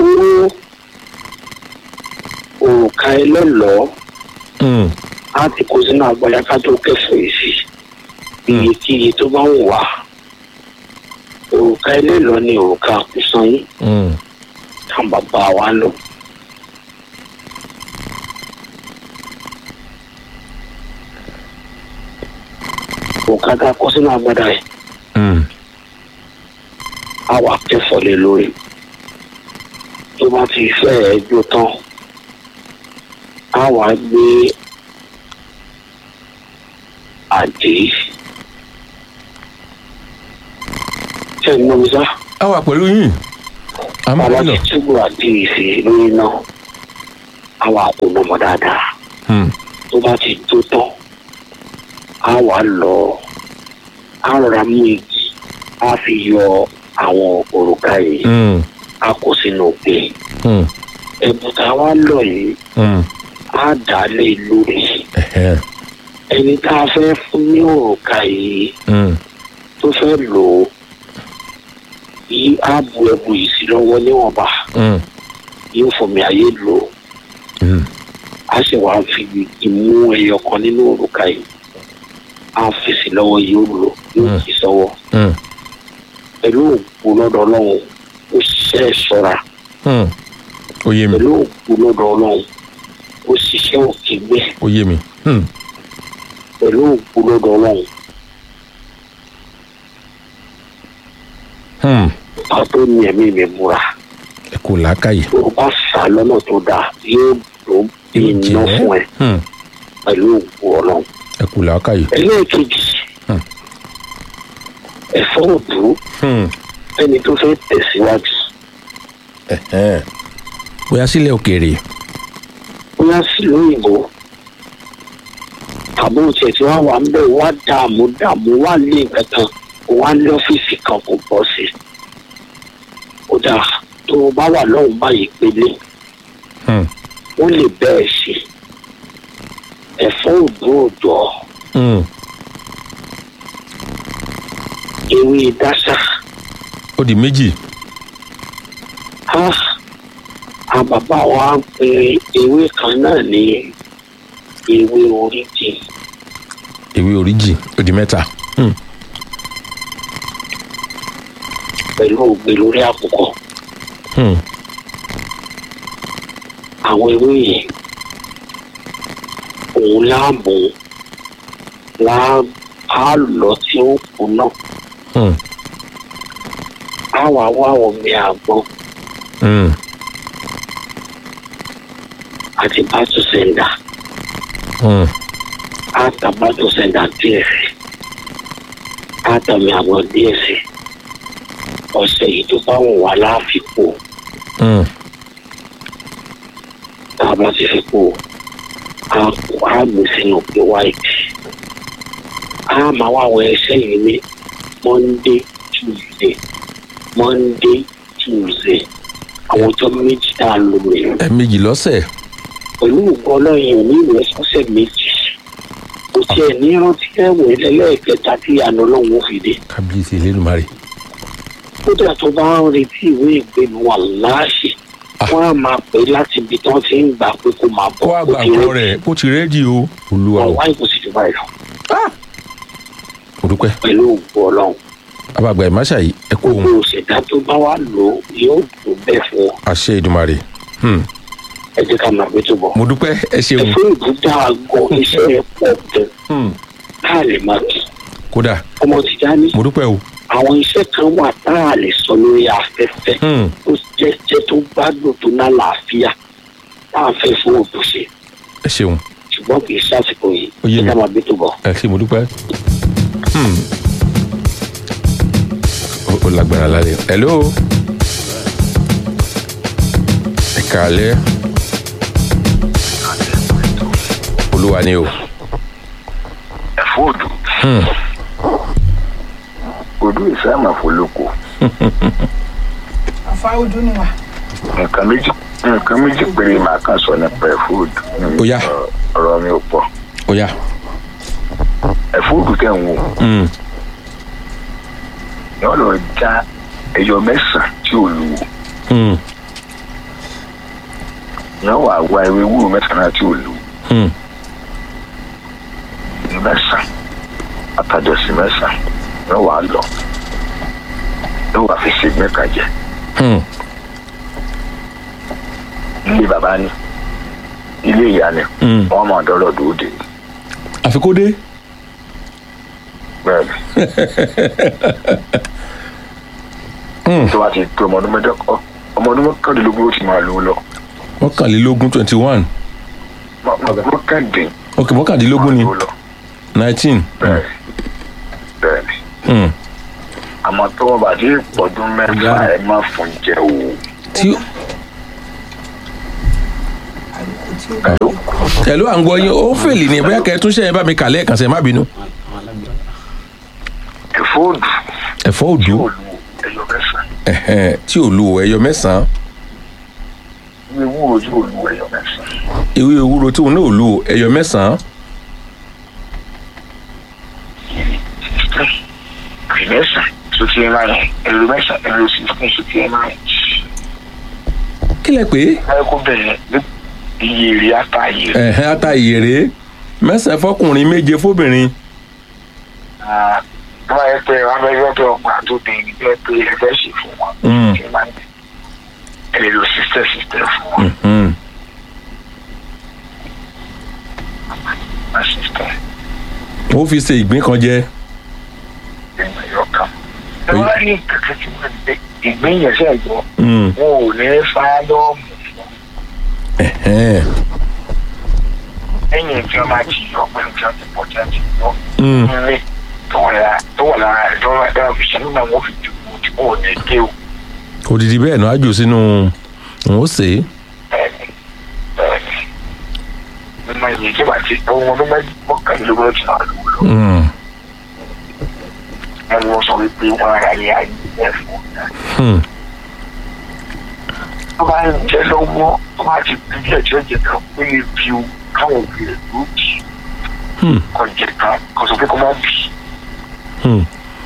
òrùka ẹlẹ́lọ́ọ́ Hmm, á ti kó sínú agbada ká tó kẹfọ́ yìí sí iyekíye tó bá wù wá òrùka ẹlẹ́lọ́ọ́ ni òrùka àkùsàn yìí hmm. táwọn bàbá wa lò. òrùka tá a kó sínú agbada yìí Hmm, á wà kẹfọ́ lé lórí tó bá ti fẹ́ ẹ jó tán á wà gbé àdé ṣe ń mọ mi sá a wà pẹ̀lú yín. a máa bàbá ń lọ. ti túbọ̀ àdé ìsè lórí náà á wà kó nọmọ dáadáa Hmm, tó bá ti jó tán á wà lọ á rọra mú igi á fi yọ àwọn òrùka yìí hmm, á kó sínú ògbé hmm, ẹ̀bùn tá a wá lọ yìí hmm. á dà á lé lórí Ẹ̀hẹ́. ẹni tá a fẹ́ fún ní òrùka yìí Hmm, tó fẹ́ lò ó yí á bu ẹ̀bùn yìí sí lọ́wọ́ níwọ̀nba hmm, yóò fòmí ayé lò ó hmm. á sì wá fi ìmú ẹyọ kan nínú òrùka yìí á fi sí lọ́wọ́ yóò lò yóò Mm. kì í sọ́wọ́ Hmm, pẹ̀lú òkú lọ́dọ̀ ọlọ́run ó ṣiṣẹ́ ṣọ́ra hmm. ó yé mi pẹ̀lú òkú lọ́dọ̀ ọlọ́run ó ṣiṣẹ́ òkè gbé ó yé mi. Hmm, pẹ̀lú òkú lọ́dọ̀ ọlọ́run hmm. ká tó ní ẹ̀mí mi múra ẹ kò làákàyè. tó bá fà lọ́nà tó dáa yóò tó bí yóò iná jẹ́. fún ẹ Hmm, pẹ̀lú òkú ọlọ́run. ẹ kò làákàyè. ẹlẹ́ẹ̀kejì Hmm. ẹ̀fọ́ òdú Hmm, ẹni tó fẹ́ tẹ̀síwájú ẹ̀hẹ́. bóyá sílẹ̀ òkèèrè. bóyá sílùú òyìnbó tàbí òtí ẹ̀ tí wọ́n wà ń bẹ̀ wá dààmú dààmú wá lé nǹkan kan wá ní ọ́fíìsì kan kò bọ́ sí i. ó dáa tó o bá wà lọ́hùn báyìí pélé Hmm, wọ́n lè bẹ́ẹ̀ ṣe ẹ̀fọ́ òdó òdò Hmm. ewé dáṣà ó di méjì á àwọn bàbá wa ń pe ewé kan náà ní ewé oríjì ewé oríjì ó di mẹ́ta Hmm. pẹ̀lú ògbé lórí àkùkọ Hmm. àwọn ewé yìí òun láàmú láà á lọ tí ó kù náà Hmm. á wà wá omi àgbọn Hmm. àti bátú sẹ́ńdà Hmm. á ta bátú sẹ́ńdà díẹ̀ sí á tàmì àgbọn díẹ̀ sí ọ̀sẹ̀ yìí tó bá wù wá láàfikún Hmm. tá a bá ti fi kú a a gbé sínú pé white a máa wá àwọn ẹsẹ̀ yìí ní monday tuesday monday tuesday àwọn ọjọ́ méjì tá a lò rè ẹ̀ẹ̀mejì lọ́sẹ̀ pẹ̀lú ògbọ́n ọlọ́yin òní ìwé sọ́sẹ̀ méjì kò tiẹ̀ ní rántí ẹ̀wẹ̀ lẹ́lẹ́kẹta tí àná ọlọ́run ó fi dé kábíyèsí elédùnmarè kódà tó bá ń retí ìwé ìgbénu wà láàṣì wọn á máa pè é láti ibi tí wọn ti ń gbà pé kó máa kó bọ̀ àgbà ti nǹkan rẹ́dì. rẹ̀ kó ti rẹ́dì o olúwa o ọ̀wá ìkòsí ti báyìí lọ mo dúpẹ́ pẹ̀lú ògbó ọlọ́run abàgbà ìmáṣà yìí ẹ kú gbogbo ohun òṣèdá tó bá wà lò ó yóò tó bẹ́ẹ̀ fún ọ àṣẹ ìdùnmarè Hmm. ẹ jẹ́ ká máa gbé tó bọ̀. mo dúpẹ́ ẹ ṣeun ẹ̀fọ́ ìbúdá àgọ́ iṣẹ́ ẹ̀ pọ̀ gan Hmm. ká lè máa kí kódà ọmọ ti dání mo dúpẹ́ o àwọn iṣẹ́ kan wà tá a lè sọ lórí afẹ́fẹ́ Hmm. tó jẹ́jẹ́ tó gbádùn tó ná làáfíà tá a fẹ́ fún òbò ṣe ẹ ṣeun ṣùgbọ́n kì í ṣàsìkò yìí Ó yé ẹ mi. ká máa gbé tó bọ̀. ẹ ṣe mo dúpẹ́ Hmm. Ó- ó lágbára lálẹ́ hello ẹ kàálẹ́ olúwa ni o ẹ̀fọ́ òdù Hmm. òdù ìfẹ́ àmàfolóko àfa ojú ni wa. nǹkan méjì nǹkan méjì péré màá kàn sọ nípa ẹ̀fọ́ òdù Ó yá. Ọ- ọ̀rọ̀ mi ò pọ̀ ó yá ẹ̀fọ́ òdù tẹ̀ ń wò Hmm. yọ lọ já ẹyọ mẹ́sàn-án tí ò lu wò Hmm. yọ wà wá ewé wúro mẹ́sàn-án tí ò lu wò Hmm. ní mẹ́sàn-án àtàjọsí mẹ́sàn-án yọ wà lọ yọ wà fi ṣègbè kan jẹ Hmm. ilé bàbá ni ilé ìyá ni Hmm. wọn mọ ọdọọrọ dòde àfi kó dé bẹ́ẹ̀ni Hmm. tó bá ti tó ọmọ ọdún mẹ́jọ ọmọ ọdún mọ́kàndínlógún ó ti máa lò ó lọ mọ́kànlélógún twenty one Mọ- mọ- mọ́kàndín ok mọ́kàndínlógún ni máa lò ó lọ nineteen bẹ́ẹ̀ bẹ́ẹ̀ni Hmm. àmọ́ tó wọn bá ti pọ̀dún mẹ́fà ẹ má fún jẹ o. tí Hello? ẹ̀lú à ń gbọ́ yín ó fèlì ní bóyá kẹ́ẹ̀ tún ṣe é bá mi kà lẹ́ẹ̀kan sẹ́ẹ̀ má bínú ẹ̀fọ́ òdù ẹ̀fọ́ òdú yóò lu ẹyọ mẹ́sàn-án ẹ̀hẹ́n, tí ò lu ẹyọ mẹ́sàn-án ní ewúro yóò lu ẹyọ mẹ́sàn-án ewé ewúro tí òun náà ò lu ẹyọ mẹ́sàn-án kì mẹ́sàn-án sotí ẹ máa yẹn ẹ̀rọ mẹ́sàn-án ẹ̀rọ sixteen sotí ẹ máa yẹn. kí lẹ pé báyọ̀ kó bẹ̀rẹ̀ ní iye èrè ata iye rẹ̀. ẹ̀hẹ́n ata ìyèrè mẹ́sàn-án fọkùnrin méje fóbìnrin tó bá yẹ pé wọn bẹ yọ pé ọgbà tó bẹ ní bẹ́ẹ̀ pé ẹ fẹ́ ṣe fún wọn. Mm. ẹ máa ń ẹ lè lo sísẹ sísẹ fún wọn. Hmm. má sísẹ ó fi ṣe ìgbín kan jẹ ìgbà yọ kan. ẹ wá rí kẹkẹ tí wọn gbé ìgbéyànjẹ gbọ Hmm. wọn ò ní fáyọmù fún ẹ̀hẹ́n. ẹ̀yìn tí wọn máa ti yọ pé nǹkan ti pọ̀ tí wọn ti yọ. Hmm. nílé tó wà lára tó wà lára ẹ̀ tó wà lára òfìsẹ́ nígbà wọn fi dìbò tí wọn ò ní dé o. odidi bẹ́ẹ̀ náà á jù sínú òun ó sè é bẹ́ẹ̀ni bẹ́ẹ̀ni nínú ìyẹn tí wàá ti ohun ọdún mẹ́jọ mọ́kànlélógún ti náà lò lọ. Hmm. ẹ wọ́n sọ wípé wọ́n ara yẹ ayé ẹ̀ fún un. Hmm. tó bá ń jẹ lọ́wọ́ tó bá ti bí díẹ̀ tí ó jẹ kan ó lè fi o káwọn òbí rẹ̀ ló bì í Hmm. kò jẹ kan kò sọ pé kó má bì í Hmm.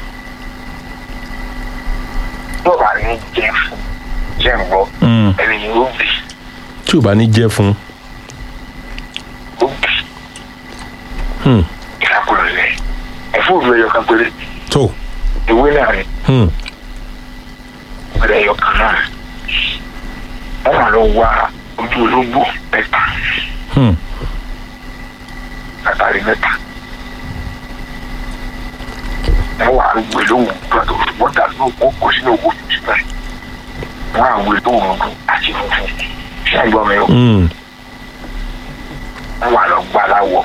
yóò bá ní jẹ fún jẹ ń gbọ́ Hmm. ẹni yìí ó bì í tí ò bá ní jẹ́ fún ó bì í Hmm. ìrákùnrin rẹ̀ ẹ̀fọ́ òdu ẹyọ kan péré tó ìwé náà rẹ̀ Hmm. ìwé ẹyọ kan náà wọ́n wà lọ wá ojú ológbò mẹ́ta Hmm. látàrí mẹ́ta wọ́n wà gbé lóhùn gbọ́dọ̀ wọ́n dà lóhùn wọ́n kó sínú owó tuntun báyìí wọ́n á gbé lóhùn ọdún àti funfun ṣé ẹ̀ ń gbọ́ mi o Hmm. wọ́n wà lọ gbá láwọ̀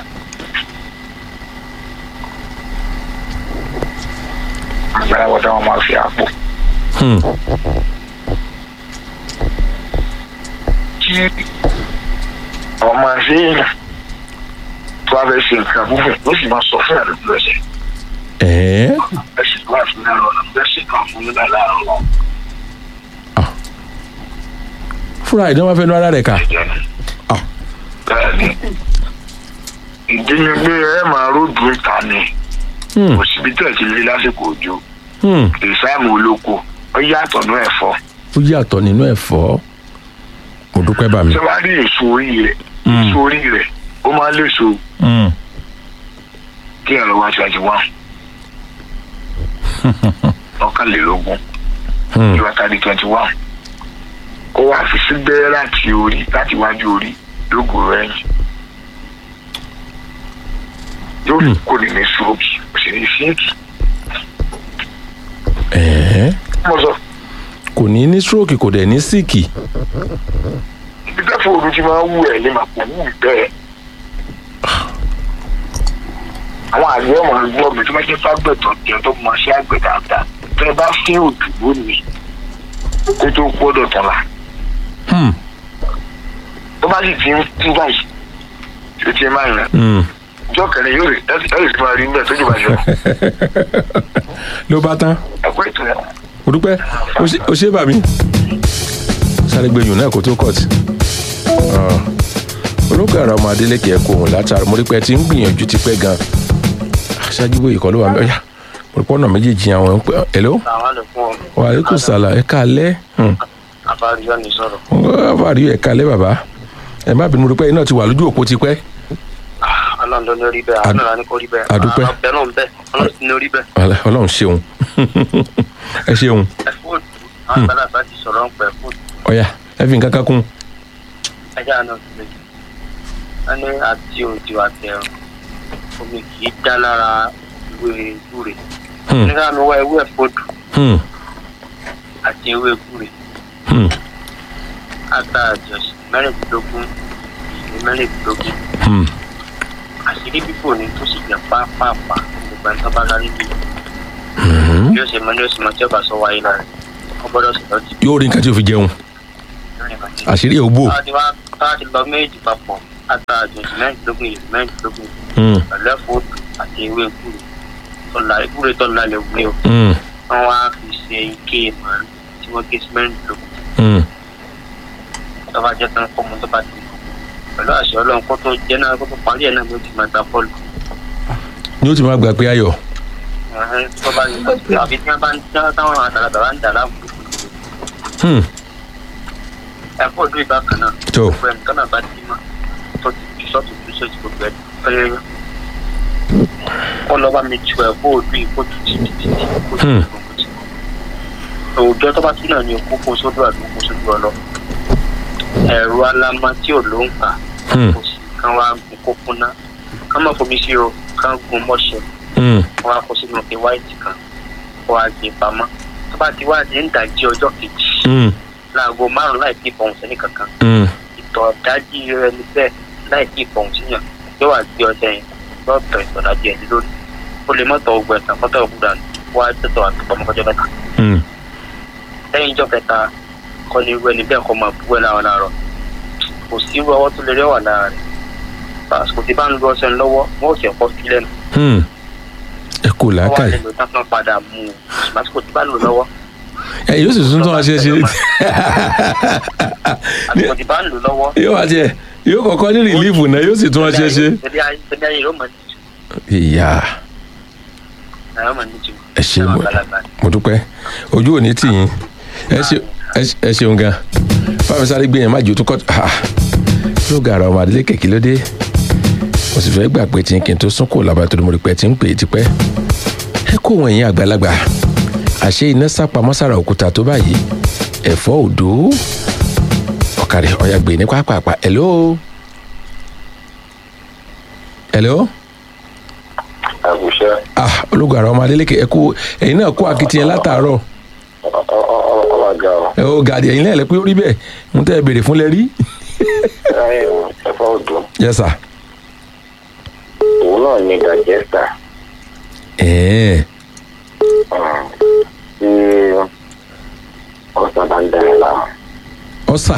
àgbàláwọ̀ táwọn máa fi àpò Hmm. tí ọmọ ṣéèyàn tó a fẹ́ ṣe nǹkan púpọ̀ ó sì máa sọ fún àdúgbò ẹ̀sẹ̀ ẹ̀ẹ́ ẹ̀sìn tó wà fún náà lọ́nà ẹ̀sìn kan fún nígbà láàárọ̀ lọ. fúnra ìdánwò fẹ́ nu ara rẹ̀ kà Ah. bẹ́ẹ̀ni ìdí ni pé ẹ máa ródù ìta ni Hmm. kò síbi tẹ̀ sí lé lásìkò òjò Hmm. ìsáàmù olóko ó yàtọ̀ ní ẹ̀fọ́ ó yàtọ̀ nínú ẹ̀fọ́ mo dúpẹ́ bà mí. tí wọ́n bá rí èso orí rẹ̀ Hmm. èso orí rẹ̀ ó máa ń léso Hmm. kí ẹ̀rọ wá twenty one ọ̀kànlélógún Hmm. ìwà tàbí twenty one kó wá fi sí gbẹ́rẹ́ láti orí láti wájú orí lógo rẹ̀ yìí yóò fi kó ní ní stroke kò sì ní síìkì ẹ̀ẹ́ mo sọ kò ní ní stroke kò dẹ̀ ní síìkì. ibi tẹ́fọ̀ ooru ti máa ń wù ẹ̀ ní màpò wù bẹ́ẹ̀ àwọn àgbẹ̀ ọmọ ẹgbẹ́ mi tó bá jẹ́ fágbẹ̀tọ̀ jẹ́ tó mọ sí àgbẹ̀ dáadáa tẹ́ ẹ bá fín òdù lónìí kó tó gbọ́dọ̀ tán la Hmm. tó bá sì ti ń tú báyìí tó ti máa rìn Hmm. ìjọ kẹrin yóò rí ẹ ẹ sì máa rí níbẹ̀ tó jù bá yọ ló bá tán ẹ̀kọ́ ètò ẹ̀ mo dúpẹ́ o ṣe- o ṣe bà mí. sáré gbẹ̀yìn náà kó tó kọ̀tì. olókè ara ọmọ adélèké ẹ̀ kó òun látara mo rí pé ẹ ti ń gbìyànjú ti pẹ́ gan-an. aṣáájú bóyá ìkọlù wà mẹ́ọ̀yà mo rí pé ọ̀nà méjèèjì àwọn ń pẹ́ hello àwọn lè fún ọ wa aleykum salaam ẹ káalẹ́ Hmm. àbáríyá ní sọ̀rọ̀ àfàrí ẹ káalẹ́ bàbá ẹ má bínú mo rí pé iná ti wà lójú òpó ti pẹ́ ọlọ́run ló ní orí bẹ́ẹ̀ Ad- àwọn náà ní kó rí bẹ́ẹ̀ adúpẹ́. ọbẹ̀ náà ń bẹ́ẹ̀ ọlọ́run sì ní orí bẹ́ẹ̀ Ọlá- ọlọ́run ṣeun ẹ ṣeun ẹ fóònù àwọn àgbàlagbà ti sọ̀rọ̀ ń pẹ́ fóònù ọ̀yà ẹ fi nǹkan kan kún ẹja náà ti lè wọ́n ní àti òjò àtẹ̀rùn omi kì í dá lára ìwé gbúre Hmm. nígbà mi wá ewé ẹ̀fọ́dù Hmm. àti ewé gbúre Hmm. ata àjọsí mẹ́rìndínlógún ìwé mẹ́rìndínlógún Hmm. àṣírí bíbò ní tó sì jẹ́ pápápá gbogbo ẹni tó bá lárí bí Hmm. yóò ṣe mọ ní oṣù mọ tí ọba sọ wáyé lára wọn gbọ́dọ̀ sì lọ sí yóò rí nǹkan tí o fi jẹun àṣírí ẹ̀ ò bò táwa ti wá táwa ti lọ méjì papọ̀ ata àjọsí mẹ́rìndínlógún ìwé mẹ́rìndínlógún Hmm. pẹ̀lú ẹ̀fọ́dù àti ewé gbúre tọ́lá gbúre tọ́lá lè wúlé o Hmm. wọ́n wá fi ṣe ike màálù tí wọ́n gé sí mẹ́rìndínlógún Hmm. tó bá jẹ́ tán kọ́mọ tó bá ti mọ̀ pẹ̀lú àṣẹ ọlọ́run kó tó jẹ́ náà kó tó parí ẹ̀ náà ló ti máa gba bọ́ọ̀lù ni ó ti máa gbà pé ayọ̀ Ẹ̀hẹ́n, tó bá yẹ àbí tí wọ́n bá ń tí táwọn àgbàlagbà bá ń dà láàmú Hmm. ẹ̀fọ́ ọdún ìgbà kan náà tó gbogbo ẹnì kan náà bá ti mọ́ tó ti ju sọ́ọ̀tù ju sọ́ọ̀tù gbogbo ẹ̀ ọ̀yẹ́yẹ́ wọ́n lọ́ bá mi tu ẹ̀fọ́ ọdún ìkó tu títí títí kó tu Hmm. gbogbo tí òòjọ́ tó bá tún náà ní kókó sódò àbí kókó sódò ọlọ ẹ̀rọ alámá tí ò ló ń kà Hmm. kò sí kán wá gun kókó ná kán má fomi sí o kán gun mọ́ṣẹ́ Hmm. wọ́n á kó sínú ike wáìtì kan wọ́n á gbé pamọ́ tó bá ti wá di ń dàjí ọjọ́ kejì Hmm. láago márùn-ún láì tí ìbọn sẹ́ni kankan Hmm. ìtọ̀ dájí rẹ ní bẹ́ẹ̀ láì tí ìbọn síyàn yóò wá gbé ọjà yẹn lọ́tọ̀ ìtọ̀ dájí ẹni lórí ó lè mọ́tọ̀ ogun ẹ̀sán fọ́tọ̀ ogun dànù wá tẹ̀tọ̀ àtúpọ̀mọ́kọ́jọ́ mẹ́ta Hmm. lẹ́yìn ìjọ kẹta kọ́ ni irú ẹni bẹ́ẹ̀ kọ́ máa bú ẹ láwọn láàárọ̀ kò sí irú ọwọ́ tó lè rẹ́wà lára rẹ̀ àsìkò tí bá ń lu ọṣẹ lọ́wọ́ wọ́n ò sì ẹ̀kọ́ sí lẹ́nu Hmm. ẹ kò wọ́n wá làákàyè lè lò tán tán padà mú un àsìkò tí bá lò lọ́wọ́ ẹ yóò sì tún tún wá ṣe ṣe àtìkò tí bá ń lò lọ́wọ́. yóò wá tiẹ̀ yóò kọ́kọ́ ní rìlíìfù náà yóò sì tún wá ṣe ṣe. Ṣebí ayé ṣebí ayé yóò mọ̀ ní jù. ìyá Ayé mọ̀ ní jù. ẹ ṣe Àwọn mo àgbàlagbà ni. mo dúpẹ́ ojú ò ní tì yín ẹ ṣe ẹ ṣe- ẹ ṣeun gan fáwọn sáré gbé yẹn má jò tó kọ́ ló ga ara ọmọ adílé kèké lóde mo sì fẹ́ gbà pé tí n kì í tó sún kò lábàá tó ní mo rí pé tí ń pè é tipẹ́ ẹ kó wọn yín àgbàlagbà àṣé iná sápamọ́ sára òkúta tó báyìí ẹ̀fọ́ òdó ọ̀kàrẹ̀ ọ̀yà gbé ní pápápá hello hello àgùṣe ah ológun àrà ọmọ adélékè ẹ kú ẹ̀yin náà kó akitiyan látàárọ̀ ọlọgá ọ ẹ ó gàdí ẹ̀yin lẹ́ẹ̀lẹ́ pé ó rí bẹ́ẹ̀ ń tẹ́ ẹ béèrè fún lẹ rí ẹ̀fọ́ ọdún yes sir òun náà ní dàjẹ́sà ẹ̀ẹ́n tí ọ̀sán bá ń dẹ̀rẹ̀ láwọn ọ̀sà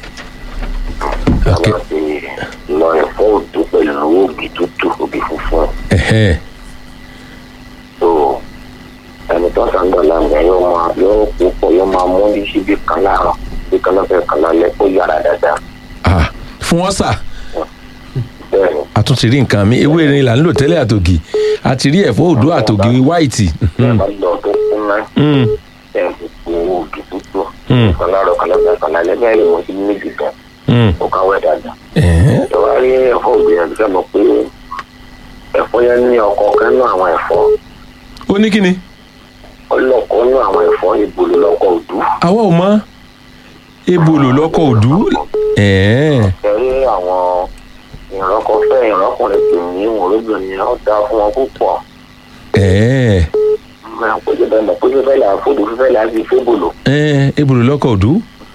ok láti lọ ẹ̀fọ́ ọdún pẹ̀lú òbí tútù òbí funfun ẹ̀hẹ́n tó ẹni tó sàn dọ̀ láwọn ẹ̀ yóò máa yóò púpọ̀ yóò máa mú ní síbi kan láàárọ̀ bí kan lọ́fẹ̀ẹ́ kan lálẹ́ kó yára dáadáa ah fún ọ̀sà bẹ́ẹ̀ ni a tún ti rí nǹkan mi ewé irin là ń lò tẹ́lẹ̀ àtògì a ti rí ẹ̀fọ́ òdó àtògì wáìtì bẹ́ẹ̀ bá lọ tó kún náà Mm, ẹ̀ ń pò òbí tútù Mm. kan láàárọ̀ kan lọ́fẹ̀ẹ́ kan lálẹ́ bẹ́ẹ̀ ni mo ti ní méjì gan mm, ó káwé dáadáa. ẹ̀hẹ́n, ìwà rí ẹ̀fọ́ ògbìyànjú sẹ́ mọ̀ pé ẹ̀fọ́ yẹn ní ọkọ̀ kan nú àwọn ẹ̀fọ́ ó ní kíni ó lọ́kọ̀ nú àwọn ẹ̀fọ́ ìbòlò lọ́kọ̀ òdú àwa ò mọ ebolo lọkọ òdú ẹ̀ẹ́n, ẹ̀rí àwọn ìrọ́kọ̀ fẹ́ ìrọ́kùnrin pè ní ìwòrúbìnrin ó dá fún wọn púpọ̀ ẹ̀ẹ́n, péjọ bẹ́ẹ̀ mọ̀ péjọ fẹ́ là fódù fífẹ́ là sí fébòlò ẹ̀ẹ́n, ebolo lọkọ òdú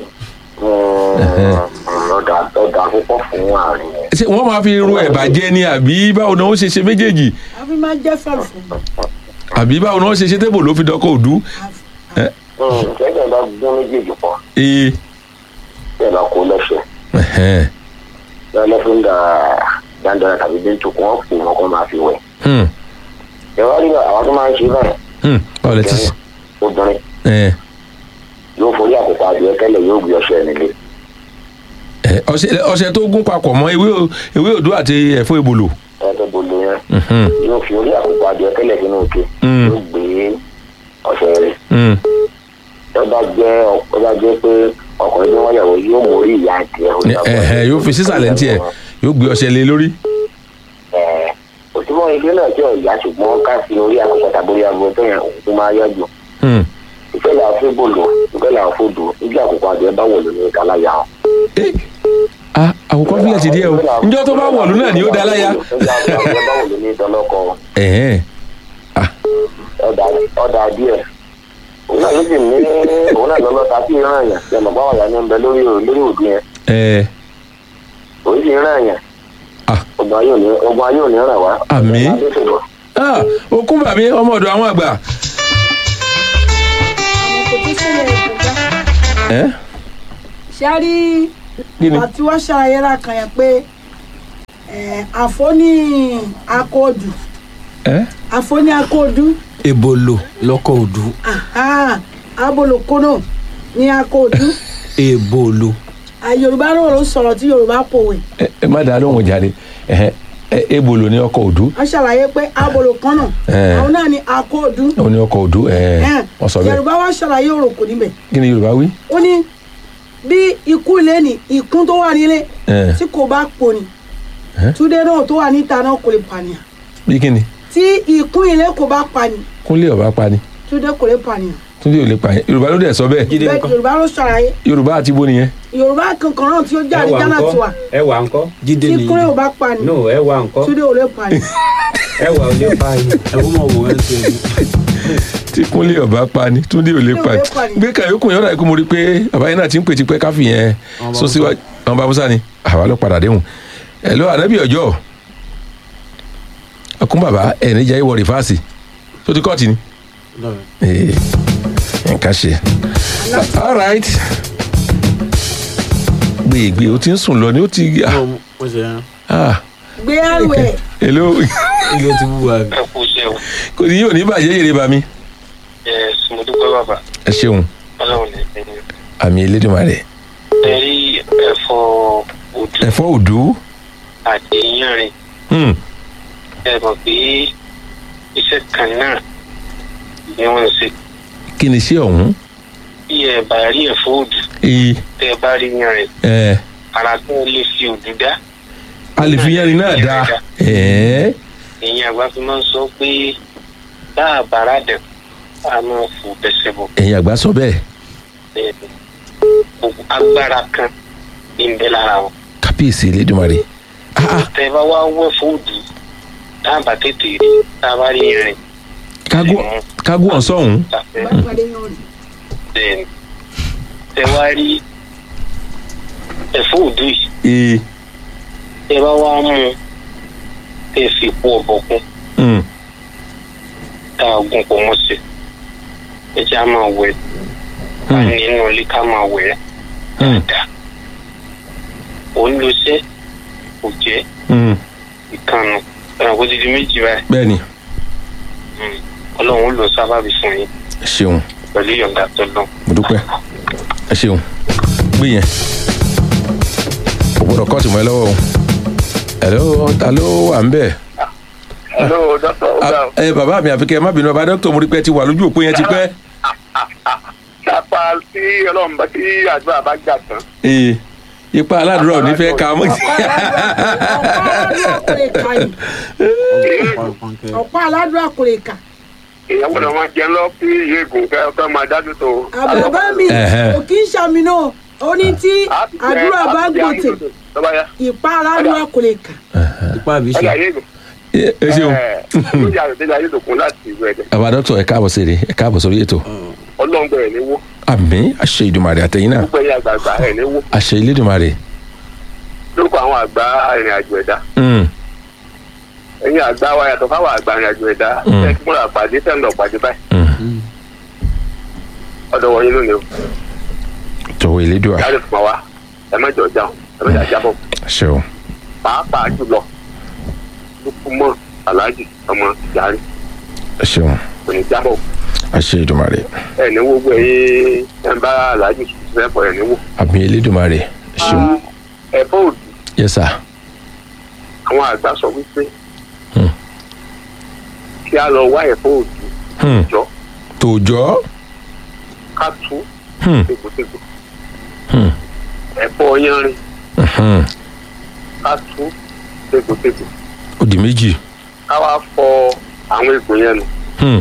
ọ̀dà ọ̀dà púpọ̀ fún àárín yẹn ṣé wọ́n máa fi ru ẹ̀bà jẹ ni àbí báwo ni wọ́n ṣe ṣe méjèèjì a fi máa jẹ́ fẹ̀fún àbí báwo ni wọ́n ṣe ṣe tébò ló fi dọkọ òdú ṣẹ́gbẹ̀ bá gún méjèèjì pọ̀ ee bẹ́ẹ̀ bá kó lẹ́sẹ̀ ẹ̀hẹ́n, bẹ́ẹ̀ lọ́fíń dà dáńdára tàbí bíntù kí wọ́n pò wọn kó máa fi wẹ̀ hmm, ìwà rí àwọn tó máa ń ṣe báyìí hmm, báwo lẹ ti ṣe obìnrin ẹ̀ẹ́n, yóò forí àkókò adìẹ tẹ́lẹ̀ yóò gbé ọṣẹ nílé ẹ̀, ọṣẹ ọṣẹ tó gún papọ̀ mọ́ ewé o- ewé òdú àti ẹ̀fọ́ ebolo ẹ̀ẹ́dẹ́ bolo yẹn Mhm, yóò fi orí àkókò adìẹ tẹ́lẹ̀ sínú òkè Mm. yóò gbé ọṣẹ rẹ̀ hmm, tó bá jẹ́ ọ bá jẹ́ pé ọkùnrin tí wọ́n yàwó yóò mórí ìyá adìẹ ó dàgbà. ẹ̀hẹ́n, yóò fi sísàlẹ̀ ní tiẹ̀ yóò gbé ọṣẹ lé lórí Ẹ̀ẹ́, òtún ilé náà tí ọ̀yà ṣùgbọ́n ká fi orí àkókò tàbí orí aago tó yẹn òun tó máa yájú Hmm, ìfẹ́ là ń fẹ́ bòlò ìfẹ́ là ń fòdò níbi àkókò adìẹ bá wọ̀ lónìí ìkàláyà hàn. eh, ah, àkókò fílẹ̀ ti díẹ̀ o njọ́ tó bá wọ̀lú náà ni ó da láya ẹ̀hẹ́n, ọ̀dà díẹ̀ òun náà ló sì ní òun náà lọ́lọ́ ta sí ìran yẹn lẹ́nu bá wàyà ní bẹ lórí lórí òdu yẹn ẹ̀ẹ́, òun sì ìran yẹn Ah. ọgbà yóò ní ọgbà yóò ní ràn wá. Àmín. Ọgbà tó ṣèbọ̀. ah, okun bàbí ọmọ ọ̀dọ̀ àwọn àgbà àwọn kò tó sílẹ̀ ìgbà ẹ̀, ṣáárí kí ni àti wọ́n ṣàlàyé ra kan yẹn pé eh, àfọ́ní akóòdù ẹ̀, àfọ́ní akóòdù ebolo lọkọ òdu aha, abolokónò ní akóòdù ebolo Ah, yorùbá náà ló sọ̀rọ̀ tí yorùbá pòwe ẹ ẹ má dàá lóhùn jáde ẹ̀hẹ́n, ẹ- ebolo ní ọkọ̀ òdú wọ́n ṣàlàyé pé abolokónò Eh. àwọn náà ní akóòdù ó ní ọkọ̀ òdú ẹ̀ẹ́, Eh, wọ́n sọ bẹ́ẹ̀ yorùbá wá ṣàlàyé òròkò níbẹ̀ kí ni yorùbá wí ó ní bí ikú ilé ní ìkún tó wà nílé ẹ̀, tí kò bá pò ní Eh? túndé náà tó wà níta náà kò lè pànìyàn bí kí ni tí ìkún ilé kò bá pani kúnlé ọba pa ni túndé kò lè pànìyàn túndé ò lè pa yẹn yorùbá ló dẹ̀ sọ bẹ́ẹ̀ jíde bẹ́ẹ̀ ńkọ́ yorùbá ló ṣàlàyé yorùbá àti bó nìyẹn yorùbá kankan náà tí ó jáde ẹwà gánà tiwa ńkọ́ ẹwà ńkọ́ jíde tí ni kúnlé ò bá pani no ẹwà ńkọ́ túndé ò lè pani ẹwà ò lè pa yín. ẹwọ mọ wò ẹ ṣe ni tí kúnlé ọba pa ni túndé ò lè pa Túndé ò lè pa ni. gbé kàyókù yọ̀ọ́dà ikú mo rí i pé bàbá yẹn náà ti ń pè tipẹ́ káfí yẹn Àwọn sọ Bàbá síwájú àwọn bàbá musa ni àwa ló padà déhùn ẹ lọ ànábì ọjọ́ ọkùn bàbá ẹ níjà ìwọ rìfáàsì tó ti kọ́ọ̀tì ni lọrọ Ee, nǹkan ṣe all right gbègbè o ti ń sùn lọ ni ó ti mo mo ṣe yẹn ah gbé àrò ẹ hello ilé ti wú wa ẹ kú iṣẹ́ o kò ní yóò ní bàjẹ́ yèrè bá mi ẹ mo dúpẹ́ bàbá ẹ ṣeun ọlọ́run ní ìpínlẹ̀. àmì elédùnmarè ẹ rí ẹ̀fọ́ òdù ẹ̀fọ́ òdú àti yánrin hmm, ẹ mọ̀ pé iṣẹ́ kan náà ni wọ́n ń ṣe. kí ni iṣẹ́ ọ̀hún bí ẹ bá rí ẹ̀fọ́ òdù ee tẹ́ ẹ bá rí yánrin ẹ̀ ara tó lè fi òdù dá a lè fi yẹrin náà dá ẹ̀ ìyẹn àgbà fi máa ń sọ pé bá a bàrà dẹ̀ a máa fò bẹ̀sẹ̀ bọ̀ ẹ̀yin àgbà sọ bẹ́ẹ̀ bẹ́ẹ̀ ni gbogbo agbára kan ní ń bẹ lára wọn. kábíyèsí elédùnmarè ah ah tẹ́ ẹ bá wá wẹ̀ fóòdù tá a bá tètè rí tá a bá rí yánrin kágó kágó ọ̀sọ́hún tàfẹ́ bá pàdé yan rè bẹ́ẹ̀ ni tẹ́ wá rí ẹ̀fọ́ òdù yìí ee tẹ́ bá wá mú un tẹ́ fi po ọ̀bọ̀kún hmm, tá a gún pọ̀ mọ́ sí ẹ jẹ́ á máa wẹ̀ ká hmm, nínú ilé ká máa wẹ̀ ẹ́ hmm, dáadáa òun ló ṣe kò jẹ́ hmm, ìkànnù ẹ̀rọ kó ti di méjì báyìí bẹ́ẹ̀ ni Mm. ọlọ́run ó lọ sábàbí fún yín ẹ ṣeun pẹ̀lú ìyọ̀ǹda tó lọ. mo dúpẹ́ ẹ ṣeun gbé yẹn kò gbọ́dọ̀ kọ́ọ̀tù mọ́ ẹ lọ́wọ́ o hello ta ló wà ń bẹ̀ hello dọ́tọ̀ ọ̀gá Ah, ẹ bàbá mi àfikẹ́ ẹ má bínú ọba dókítà mo rí pé ẹ ti wà lójú òpó yẹn ti pẹ́ kápá tí ọlọ́run bá tí àdúrà bá gbà tán ee ipa aládùúrà ò ní fẹ́ ka mọ́ ọ̀pá aládùúrà kò lè kà èèyàn gbọ́dọ̀ máa jẹun lọ kí iye ègùn kẹ́ ọkọ máa dájú tó. àbàbá mi Ẹ̀hẹ́. kò kí ń ṣàmì náà ó ní tí àdúrà bá gbòtè lọ́ba yá ìpá aládùúrà kò lè kà ipá àbí ọjà ṣe yé ègùn. ẹ ṣeun lórí àròdé ayé lòkun láti ìlú ẹ̀dẹ̀ bàbá dókítà ẹ káàbọ̀ sí ẹ ẹ káàbọ̀ sórí ètò ọlọ́run bẹ̀rẹ̀ ní wó àmì àṣẹ ìdùmarè àtẹ̀yìn náà gbogbo ẹ̀yà àgbààgbà ẹ̀ ní wó àṣẹ ìlédùmarè lórúkọ àwọn àgbà ìrìn àjò ẹ̀dá Hmm, ẹ̀yin àgbà wa yàtọ̀ fáwọn àgbà ìrìn àjò ẹ̀dá Mm. ẹ̀ kí múra pàdé tẹ̀ ń lọ pàdé báyìí hmm. ọ̀dọ̀ wọ̀nyí lónìí o jọ̀wọ́ ìlédùà yàrá ìfúnma wa ẹ má jọ jáwọn ẹ má jà jábọ̀ àṣẹ o pàápàá jùlọ lukumọ alhaji ọmọ yàrá àṣẹ o kò ní jábọ̀ àṣẹ ìdùmarè ẹ̀ ní wo gbọ́ ẹ̀yin ẹ̀ ń bá alhaji fẹ́ pọ̀ ẹ̀ ní wo àmì ìlédùmarè àṣẹ o ẹ̀fọ́ òdì yes sir àwọn àgbà sọ wípé Hmm. kí a lọ wá ẹ̀fọ́ òdì Hmm, jọ tòòjọ́ ká tú Hmm, tegbòtegbò hmm, ẹ̀fọ́ yanrin hmm. ká tú tegbòtegbò ó di méjì ká wá fọ àwọn egbò yẹn nù Hmm,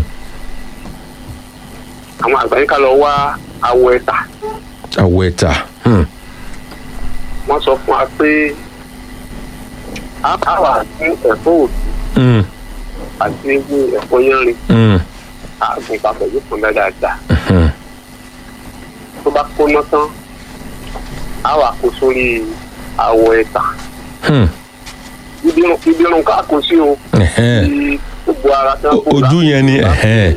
àwọn àgbà yín ká lọ wá awọ ẹ̀ta àwọ̀ ẹ̀ta Hmm, wọ́n sọ fún wa pé a bá wà fún ẹ̀fọ́ òdì hmm, àti ewu ẹ̀fọ́ yanrin hmm, àgùn papọ̀ yóò pọn dáadáa hmm. tó bá kóná tán a wà kó sórí awọ ẹ̀ta Hmm, ibi irun ibi irun ká kó sí o ẹ̀hẹ́n. tí gbogbo ara tí O- ojú yẹn ni, ẹ̀hẹ́n.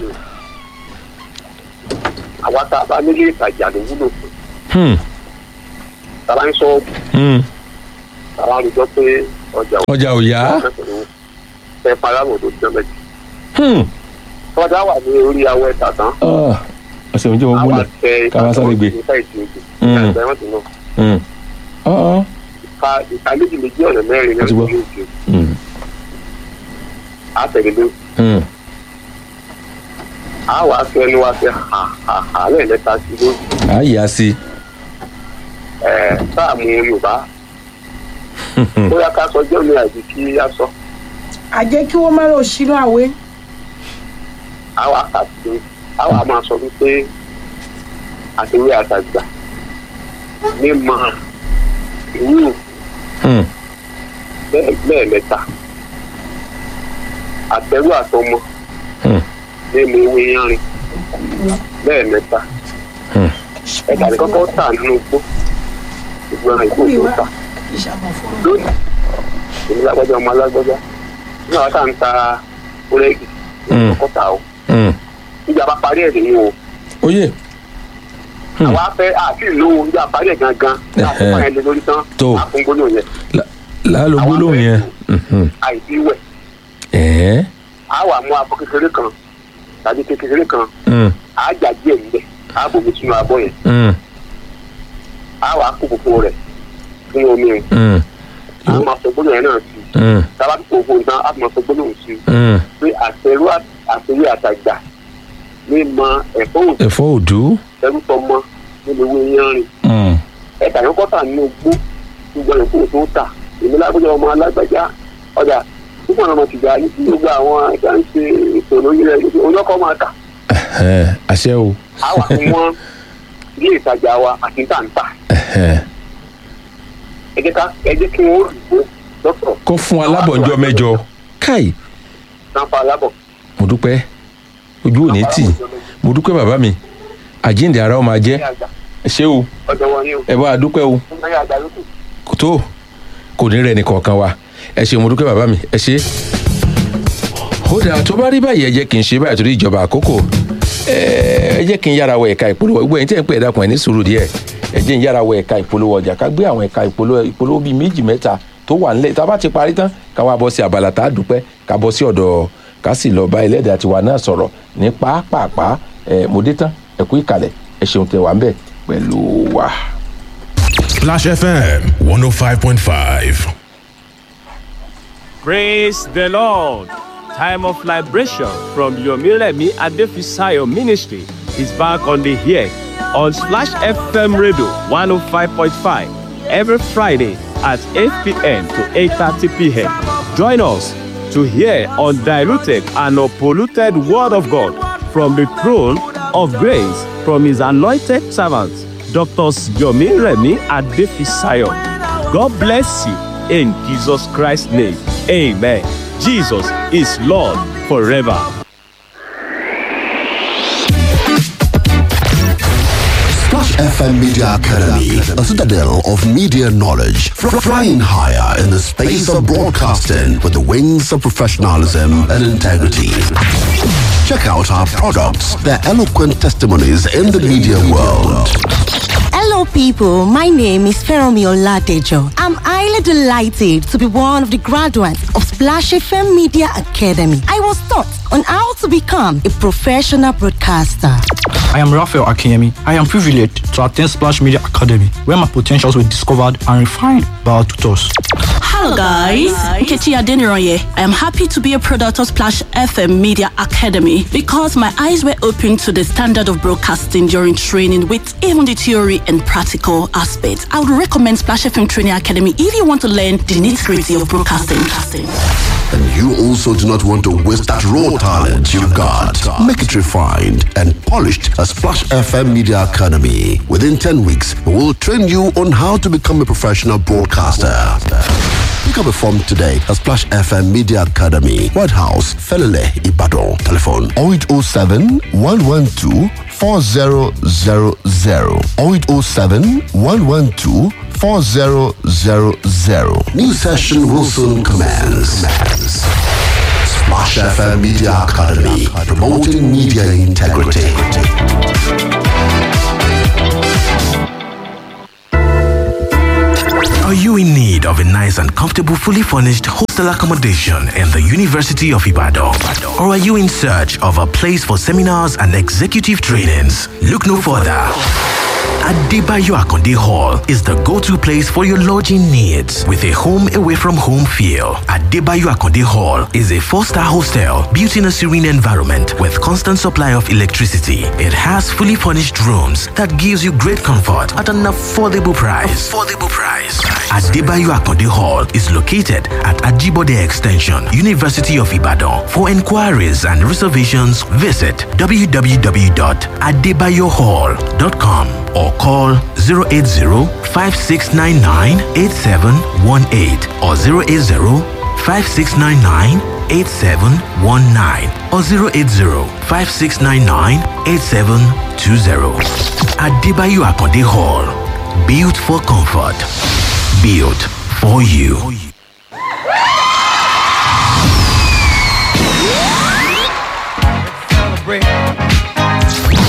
àwa tá a bá nílé ìtajà ló wúlò fún Hmm, tá a bá ń sọ hmm. tá a bá ń rojọ́ pé ọjà ọjà ò yá ẹ parábò tó jẹ méjì Hmm, tọ́jà wà ní orí awọ ẹ̀ta tán ah, ọ̀sẹ̀ méjì wọ́n àwa múlẹ̀ tẹ ká wá sáré gbé. ìka ìtì ojú Mm. ìka ìtì ẹ̀wọ̀n tó náà Hmm, ah, ah. ìka ìka méjì méjì ọ̀nà mẹ́rin ní Mo ti gbọ́. ọdún méjì Hmm, àtẹ̀lé ló hmm. àwa fẹ́ ẹnu wa fẹ́ ha ha ha lẹ́ẹ̀mẹ́ta sí lójú à á yà sí ẹ̀ sáà mú Yorùbá bóyá ká sọ jẹ́ òní àìsí kí á sọ àjẹ́ kí wọ́n má lọ sínú àwé àwa kàtí àwa máa sọ wípé àtiwé àtàgbà mímọ ìwúrò Hmm, lẹ́ẹ̀mẹ́ta àtẹrù àtọmọ hmm, mímu ewé yanrìn lẹ́ẹ̀mẹ́ta hmm. ẹ̀ka ní kọ́kọ́ tà nínú igbó ìgbọràn ìgbó tó tà ìṣàmọ̀ fún lónìí èmi lágbájá ọmọ alágbájá ní àwọn tá à ń ta búrẹ́dì Mm. kọ́kọ́ tà ó Hmm. ìjàmbá parí ẹ̀ nìyí o oyè Hmm. àwa fẹ́ àti ìlú ìjà parí ẹ̀ gangan láti Ẹ̀hẹ́. fún ẹ̀ lé lórí tán Tó. àfúngbónú yẹn láàlú gbólóhùn yẹn Mhm. àìsí wẹ̀ ẹ̀ẹ́ á wà mú abọ́ kékeré kan tàbí kékeré kan Hmm, á jà díẹ̀ níbẹ̀ á bomi sínú abọ́ yẹn Mm, á wàá kó gbogbo rẹ̀ fún omi yẹn mm, á máa sọ gbólóhùn yẹn náà sí mm, tábà tó kó gbogbo nǹkan á máa sọ gbólóhùn sí mm. pé àtẹrú àtẹrú àtàgbà ní mọ ẹ̀fọ́ òdì ẹ̀fọ́ òdú. ẹrú tọmọ nínú ewé yanrìn Mm, ẹ̀ka yẹn kọ́ta nínú gbó gbogbo ẹ̀ kó tó tà èmi lágbájá ọmọ alágbájá ọjà púpọ̀ náà mo ti gbà yí sí gbogbo àwọn ẹ̀ka ń ṣe ètò lórí rẹ̀ oníkọ́ máa tà ẹ̀hẹ́n, àṣẹ o. á wà fún wọn ilé ìtajà wa àti tàǹtà ẹ̀hẹ́n. ẹ jẹ́ ká ẹ jẹ́ kí wọ́n rò ó lọ́tọ̀ kó fún alábọ̀njọ́ mẹ́jọ. káì sanfa alábọ̀ mo dúpẹ́ ojú ò ní tì mo dúpẹ́ bàbá mi àjíǹde ara ó máa jẹ́ ní àgbà ẹ ṣé o ọ̀dọ̀ wọn ni o ẹ bá a dúpẹ́ o ní àgbà lókù. kò tó kò ní rẹ̀ nìkọ̀ọ̀kan wa ẹ ṣé mo dúpẹ́ bàbá mi ẹ ṣé. ó dà tó bá rí báyìí ẹ jẹ́ kí n ṣe báyìí torí ìjọba àkókò ẹ ẹ jẹ́ kí n yára wọ ẹ̀ka ìpolówó gbogbo ẹ̀yin tẹ́ ń pè é dákun ẹ̀ ní sùúrù díẹ̀ ẹ jẹ́ n yára wọ ẹ̀ka ìpolówó ọjà ká gbé àwọn ẹ̀ka ìpolówó ìpolówó bíi méjì mẹ́ta tó wà nílẹ̀ tá a bá ti parí tán ká wá bọ́ sí abala tá a dúpẹ́ ká bọ́ sí ọ̀dọ̀ ká sì lọ bá ẹlẹ́dàá tiwa náà sọ̀rọ̀ ní pàápàá ẹ mo dé tán ẹ kú ìkàlẹ̀ ẹ ṣeun tẹ wà ń bẹ̀ pẹ̀lú wa. Splash FM 105.5. Praise the Lord. Time of liberation from Yomiremi Adefisayo Ministry is back on the air on Splash FM Radio 105.5 every Friday at 8 p.m. to 8.30 p.m. Join us to hear undiluted and unpolluted Word of God from the throne of grace from His anointed servants, Dr. Yomiremi Adefisayo. God bless you in Jesus Christ's name. Amen. Jesus is Lord forever. Splash FM Media Academy, a citadel of media knowledge, fr- flying higher in the space of broadcasting with the wings of professionalism and integrity. Check out our products, their eloquent testimonies in the media world. Hello, people. My name is Feromi Oladejo. I'm highly delighted to be one of the graduates of Splash FM Media Academy. I was taught on how to become a professional broadcaster. I am Raphael Akinyemi. I am privileged to attend Splash Media Academy, where my potentials were discovered and refined by our tutors. Hello guys, Nkechi Adeniroye. I am happy to be a product of Splash FM Media Academy because my eyes were opened to the standard of broadcasting during training with even the theory and practical aspects. I would recommend Splash FM Training Academy if you want to learn the nitty-gritty of broadcasting. And you also do not want to waste that raw talent you've got. Make it refined and polished at Splash FM Media Academy. Within 10 weeks, we will train you on how to become a professional broadcaster. Pick up a form today at Splash FM Media Academy, White House, Felele, Ibadan. Telephone 0807 112 4000 0807 112 4000. New session will soon commence. Splash FM Media Academy, promoting media integrity. Are you in need of a nice and comfortable, fully furnished hostel accommodation in the University of Ibadan? Or are you in search of a place for seminars and executive trainings? Look no further. Adebayo Akonde Hall is the go-to place for your lodging needs with a home away from home feel. Adebayo Akonde Hall is a four-star hostel built in a serene environment with constant supply of electricity. It has fully furnished rooms that gives you great comfort at an affordable price. Affordable price. Adebayo Akonde Hall is located at Ajibode Extension, University of Ibadan. For inquiries and reservations, visit www.adebayohall.com or call 080-5699-8718 or 080-5699-8719 or 080-5699-8720. Adebayo Akonde Hall. Built for comfort. Built for you.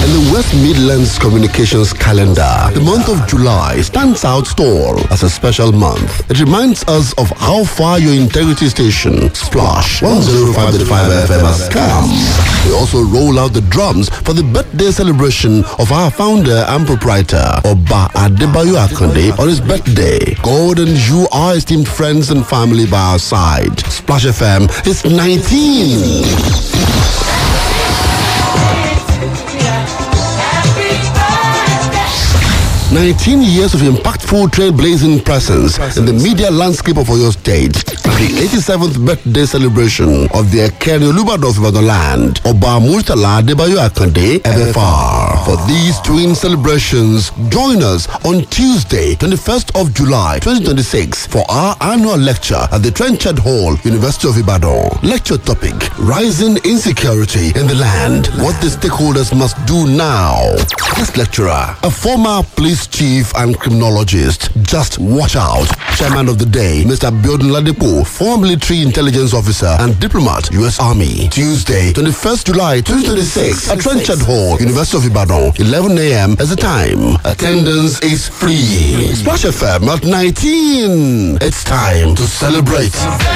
in the West Midlands Communications calendar. The month of July stands out tall as a special month. It reminds us of how far your integrity station, Splash 105.5 FM has come. We also roll out the drums for the birthday celebration of our founder and proprietor, Oba Adebayo Akonde, on his birthday. God and you are esteemed friends and family by our side. Splash FM is 19. 19 years of impactful trailblazing presence in the media landscape of Oyo State. The 87th birthday celebration of the Ekeri Olubado of Ibadan land, Oba Murtala Adebayo Akande, FFR. For these twin celebrations, join us on Tuesday, 21st of July, 2026 for our annual lecture at the Trenchard Hall, University of Ibadan. Lecture topic, Rising Insecurity in the Land, What the Stakeholders Must Do Now. This lecturer, a former police chief and criminologist, just watch out. Chairman of the day, Mr. Biodun Ladepo, former military intelligence officer and diplomat, U.S. Army. Tuesday, 21st July 2026 at Trenchard Hall, University of Ibadan, 11 a.m. as the time. Attendance is free. Splash FM at 19. It's time to celebrate.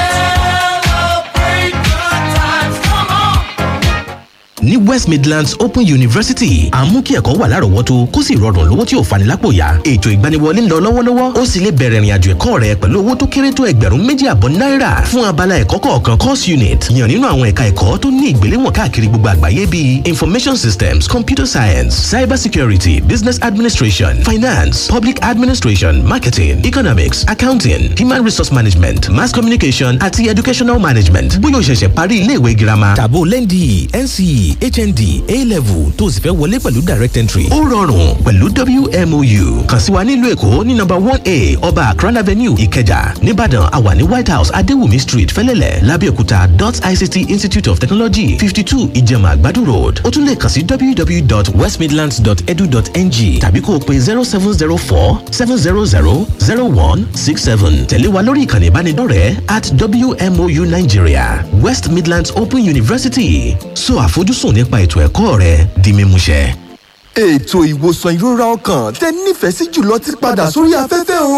ní west midlands open university à ń mú kí ẹ̀kọ́ wà lárọ̀ọ́wọ́tó kó sì rọrùn lówó tí ò fani lápò yá ètò ìgbaniwọlé ń lọ lọ́wọ́lọ́wọ́ ó sì lè bẹ̀rẹ̀ ìrìnàjò ẹ̀kọ́ rẹ pẹ̀lú owó tó kéré tó ẹgbẹ̀rún méjì àbọ̀ náírà fún abala ẹ̀kọ́ kọ̀ọ̀kan course unit yàn nínú àwọn ẹ̀ka ẹ̀kọ́ tó ní ìgbéléwọ̀n káàkiri gbogbo àgbáyé bíi information systems computer science cyber security business administration finance public administration marketing economics accounting human resource management mass communication àti educational management bóyá o ṣẹ̀ṣẹ̀ parí iléèwé girama tàbó lẹ́ndì nce hnd a-level tó sì fẹ́ wọlé pẹ̀lú direct entry. ó rọrùn pẹ̀lú wmou kàn sí wa nílùú èkó ní nọmba one a ọba akran avenue ìkẹjà nìbàdàn àwà ní white house adéwùmí street fẹlẹ́lẹ̀ lábẹ́òkúta dot ict institute of technology fifty two ìjẹ̀mà àgbàdo road ó tún lè kàn sí www.westmidlands.edu.ng tàbí kó o pe zero seven zero four seven zero zero zero one six seven tẹ̀lé wa lórí ìkànnì ìbánidọ́rẹ̀ẹ́ at wmou nigeria west midlands open university so àfojúsùn nípa ètò ẹ̀kọ́ rẹ di mímúṣẹ. ètò ìwòsàn ìrora ọkàn tẹ nífẹ̀ẹ́ sí jùlọ ti padà sórí afẹ́fẹ́ o.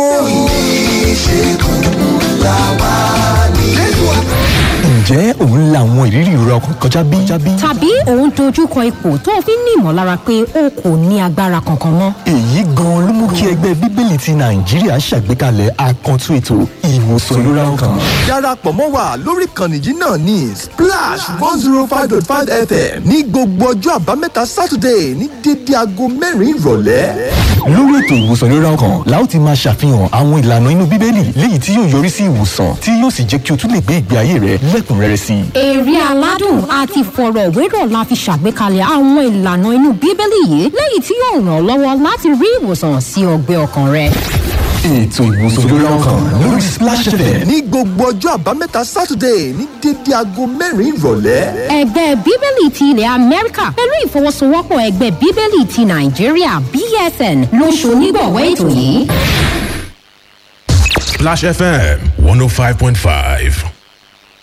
ìṣègùn làwa nílùú ǹjẹ́ òun la àwọn ìrírí ìrora ọkàn kọjá bí? tàbí òun dojúkọ ipò tó o fi ń ní ìmọ̀lára pé o kò ní agbára kankan mọ́. èyí gan-an ló mú kí ẹgbẹ́ bíbélì ti nàìjíríà ṣàgbékalẹ̀ àkàntún ètò ìwòsàn ìrora ọkàn. darapọ̀ mọ́ wa lórí ìkànnì yìí náà ní splash one zero five dot five fm ní gbogbo ọjọ́ àbámẹ́ta saturday ní dédé aago mẹ́rin ìrọ̀lẹ́. lórí ètò ìwòsàn ìrora ọkàn la ó ti máa ṣàfihàn àwọn ìlànà inú bíbélì léyìí tí yóò yọrí sí ìwòsàn tí yóò sì jẹ́ kí o tún lè gbé ìgbé ayé rẹ lẹ́kùnrẹ́rẹ́ sí i. èrè aládùn àti ìfọ̀rọ̀wérọ̀ la fi ṣàgbékalẹ̀ àwọn ìlànà inú bíbélì yìí lẹ́yìn tí yóò ràn ọ́ lọ́wọ́ láti rí ìwòsàn sí ọgbẹ́ ọkàn rẹ. ètò ìwòsàn ìrora ọkàn lórí splash fm ní gbogbo ọjọ́ àbámẹ́ta saturday ní dédé aago mẹ́rin ìrọ̀lẹ́. ẹgbẹ́ bíbélì ti ilẹ̀ amẹ́ríkà pẹ̀lú ìfọwọ́sowọ́pọ̀ ẹgbẹ́ bíbélì ti nàìjíríà bsn ló ṣonígbọ̀wọ́ ètò yìí. Splash FM 105.5.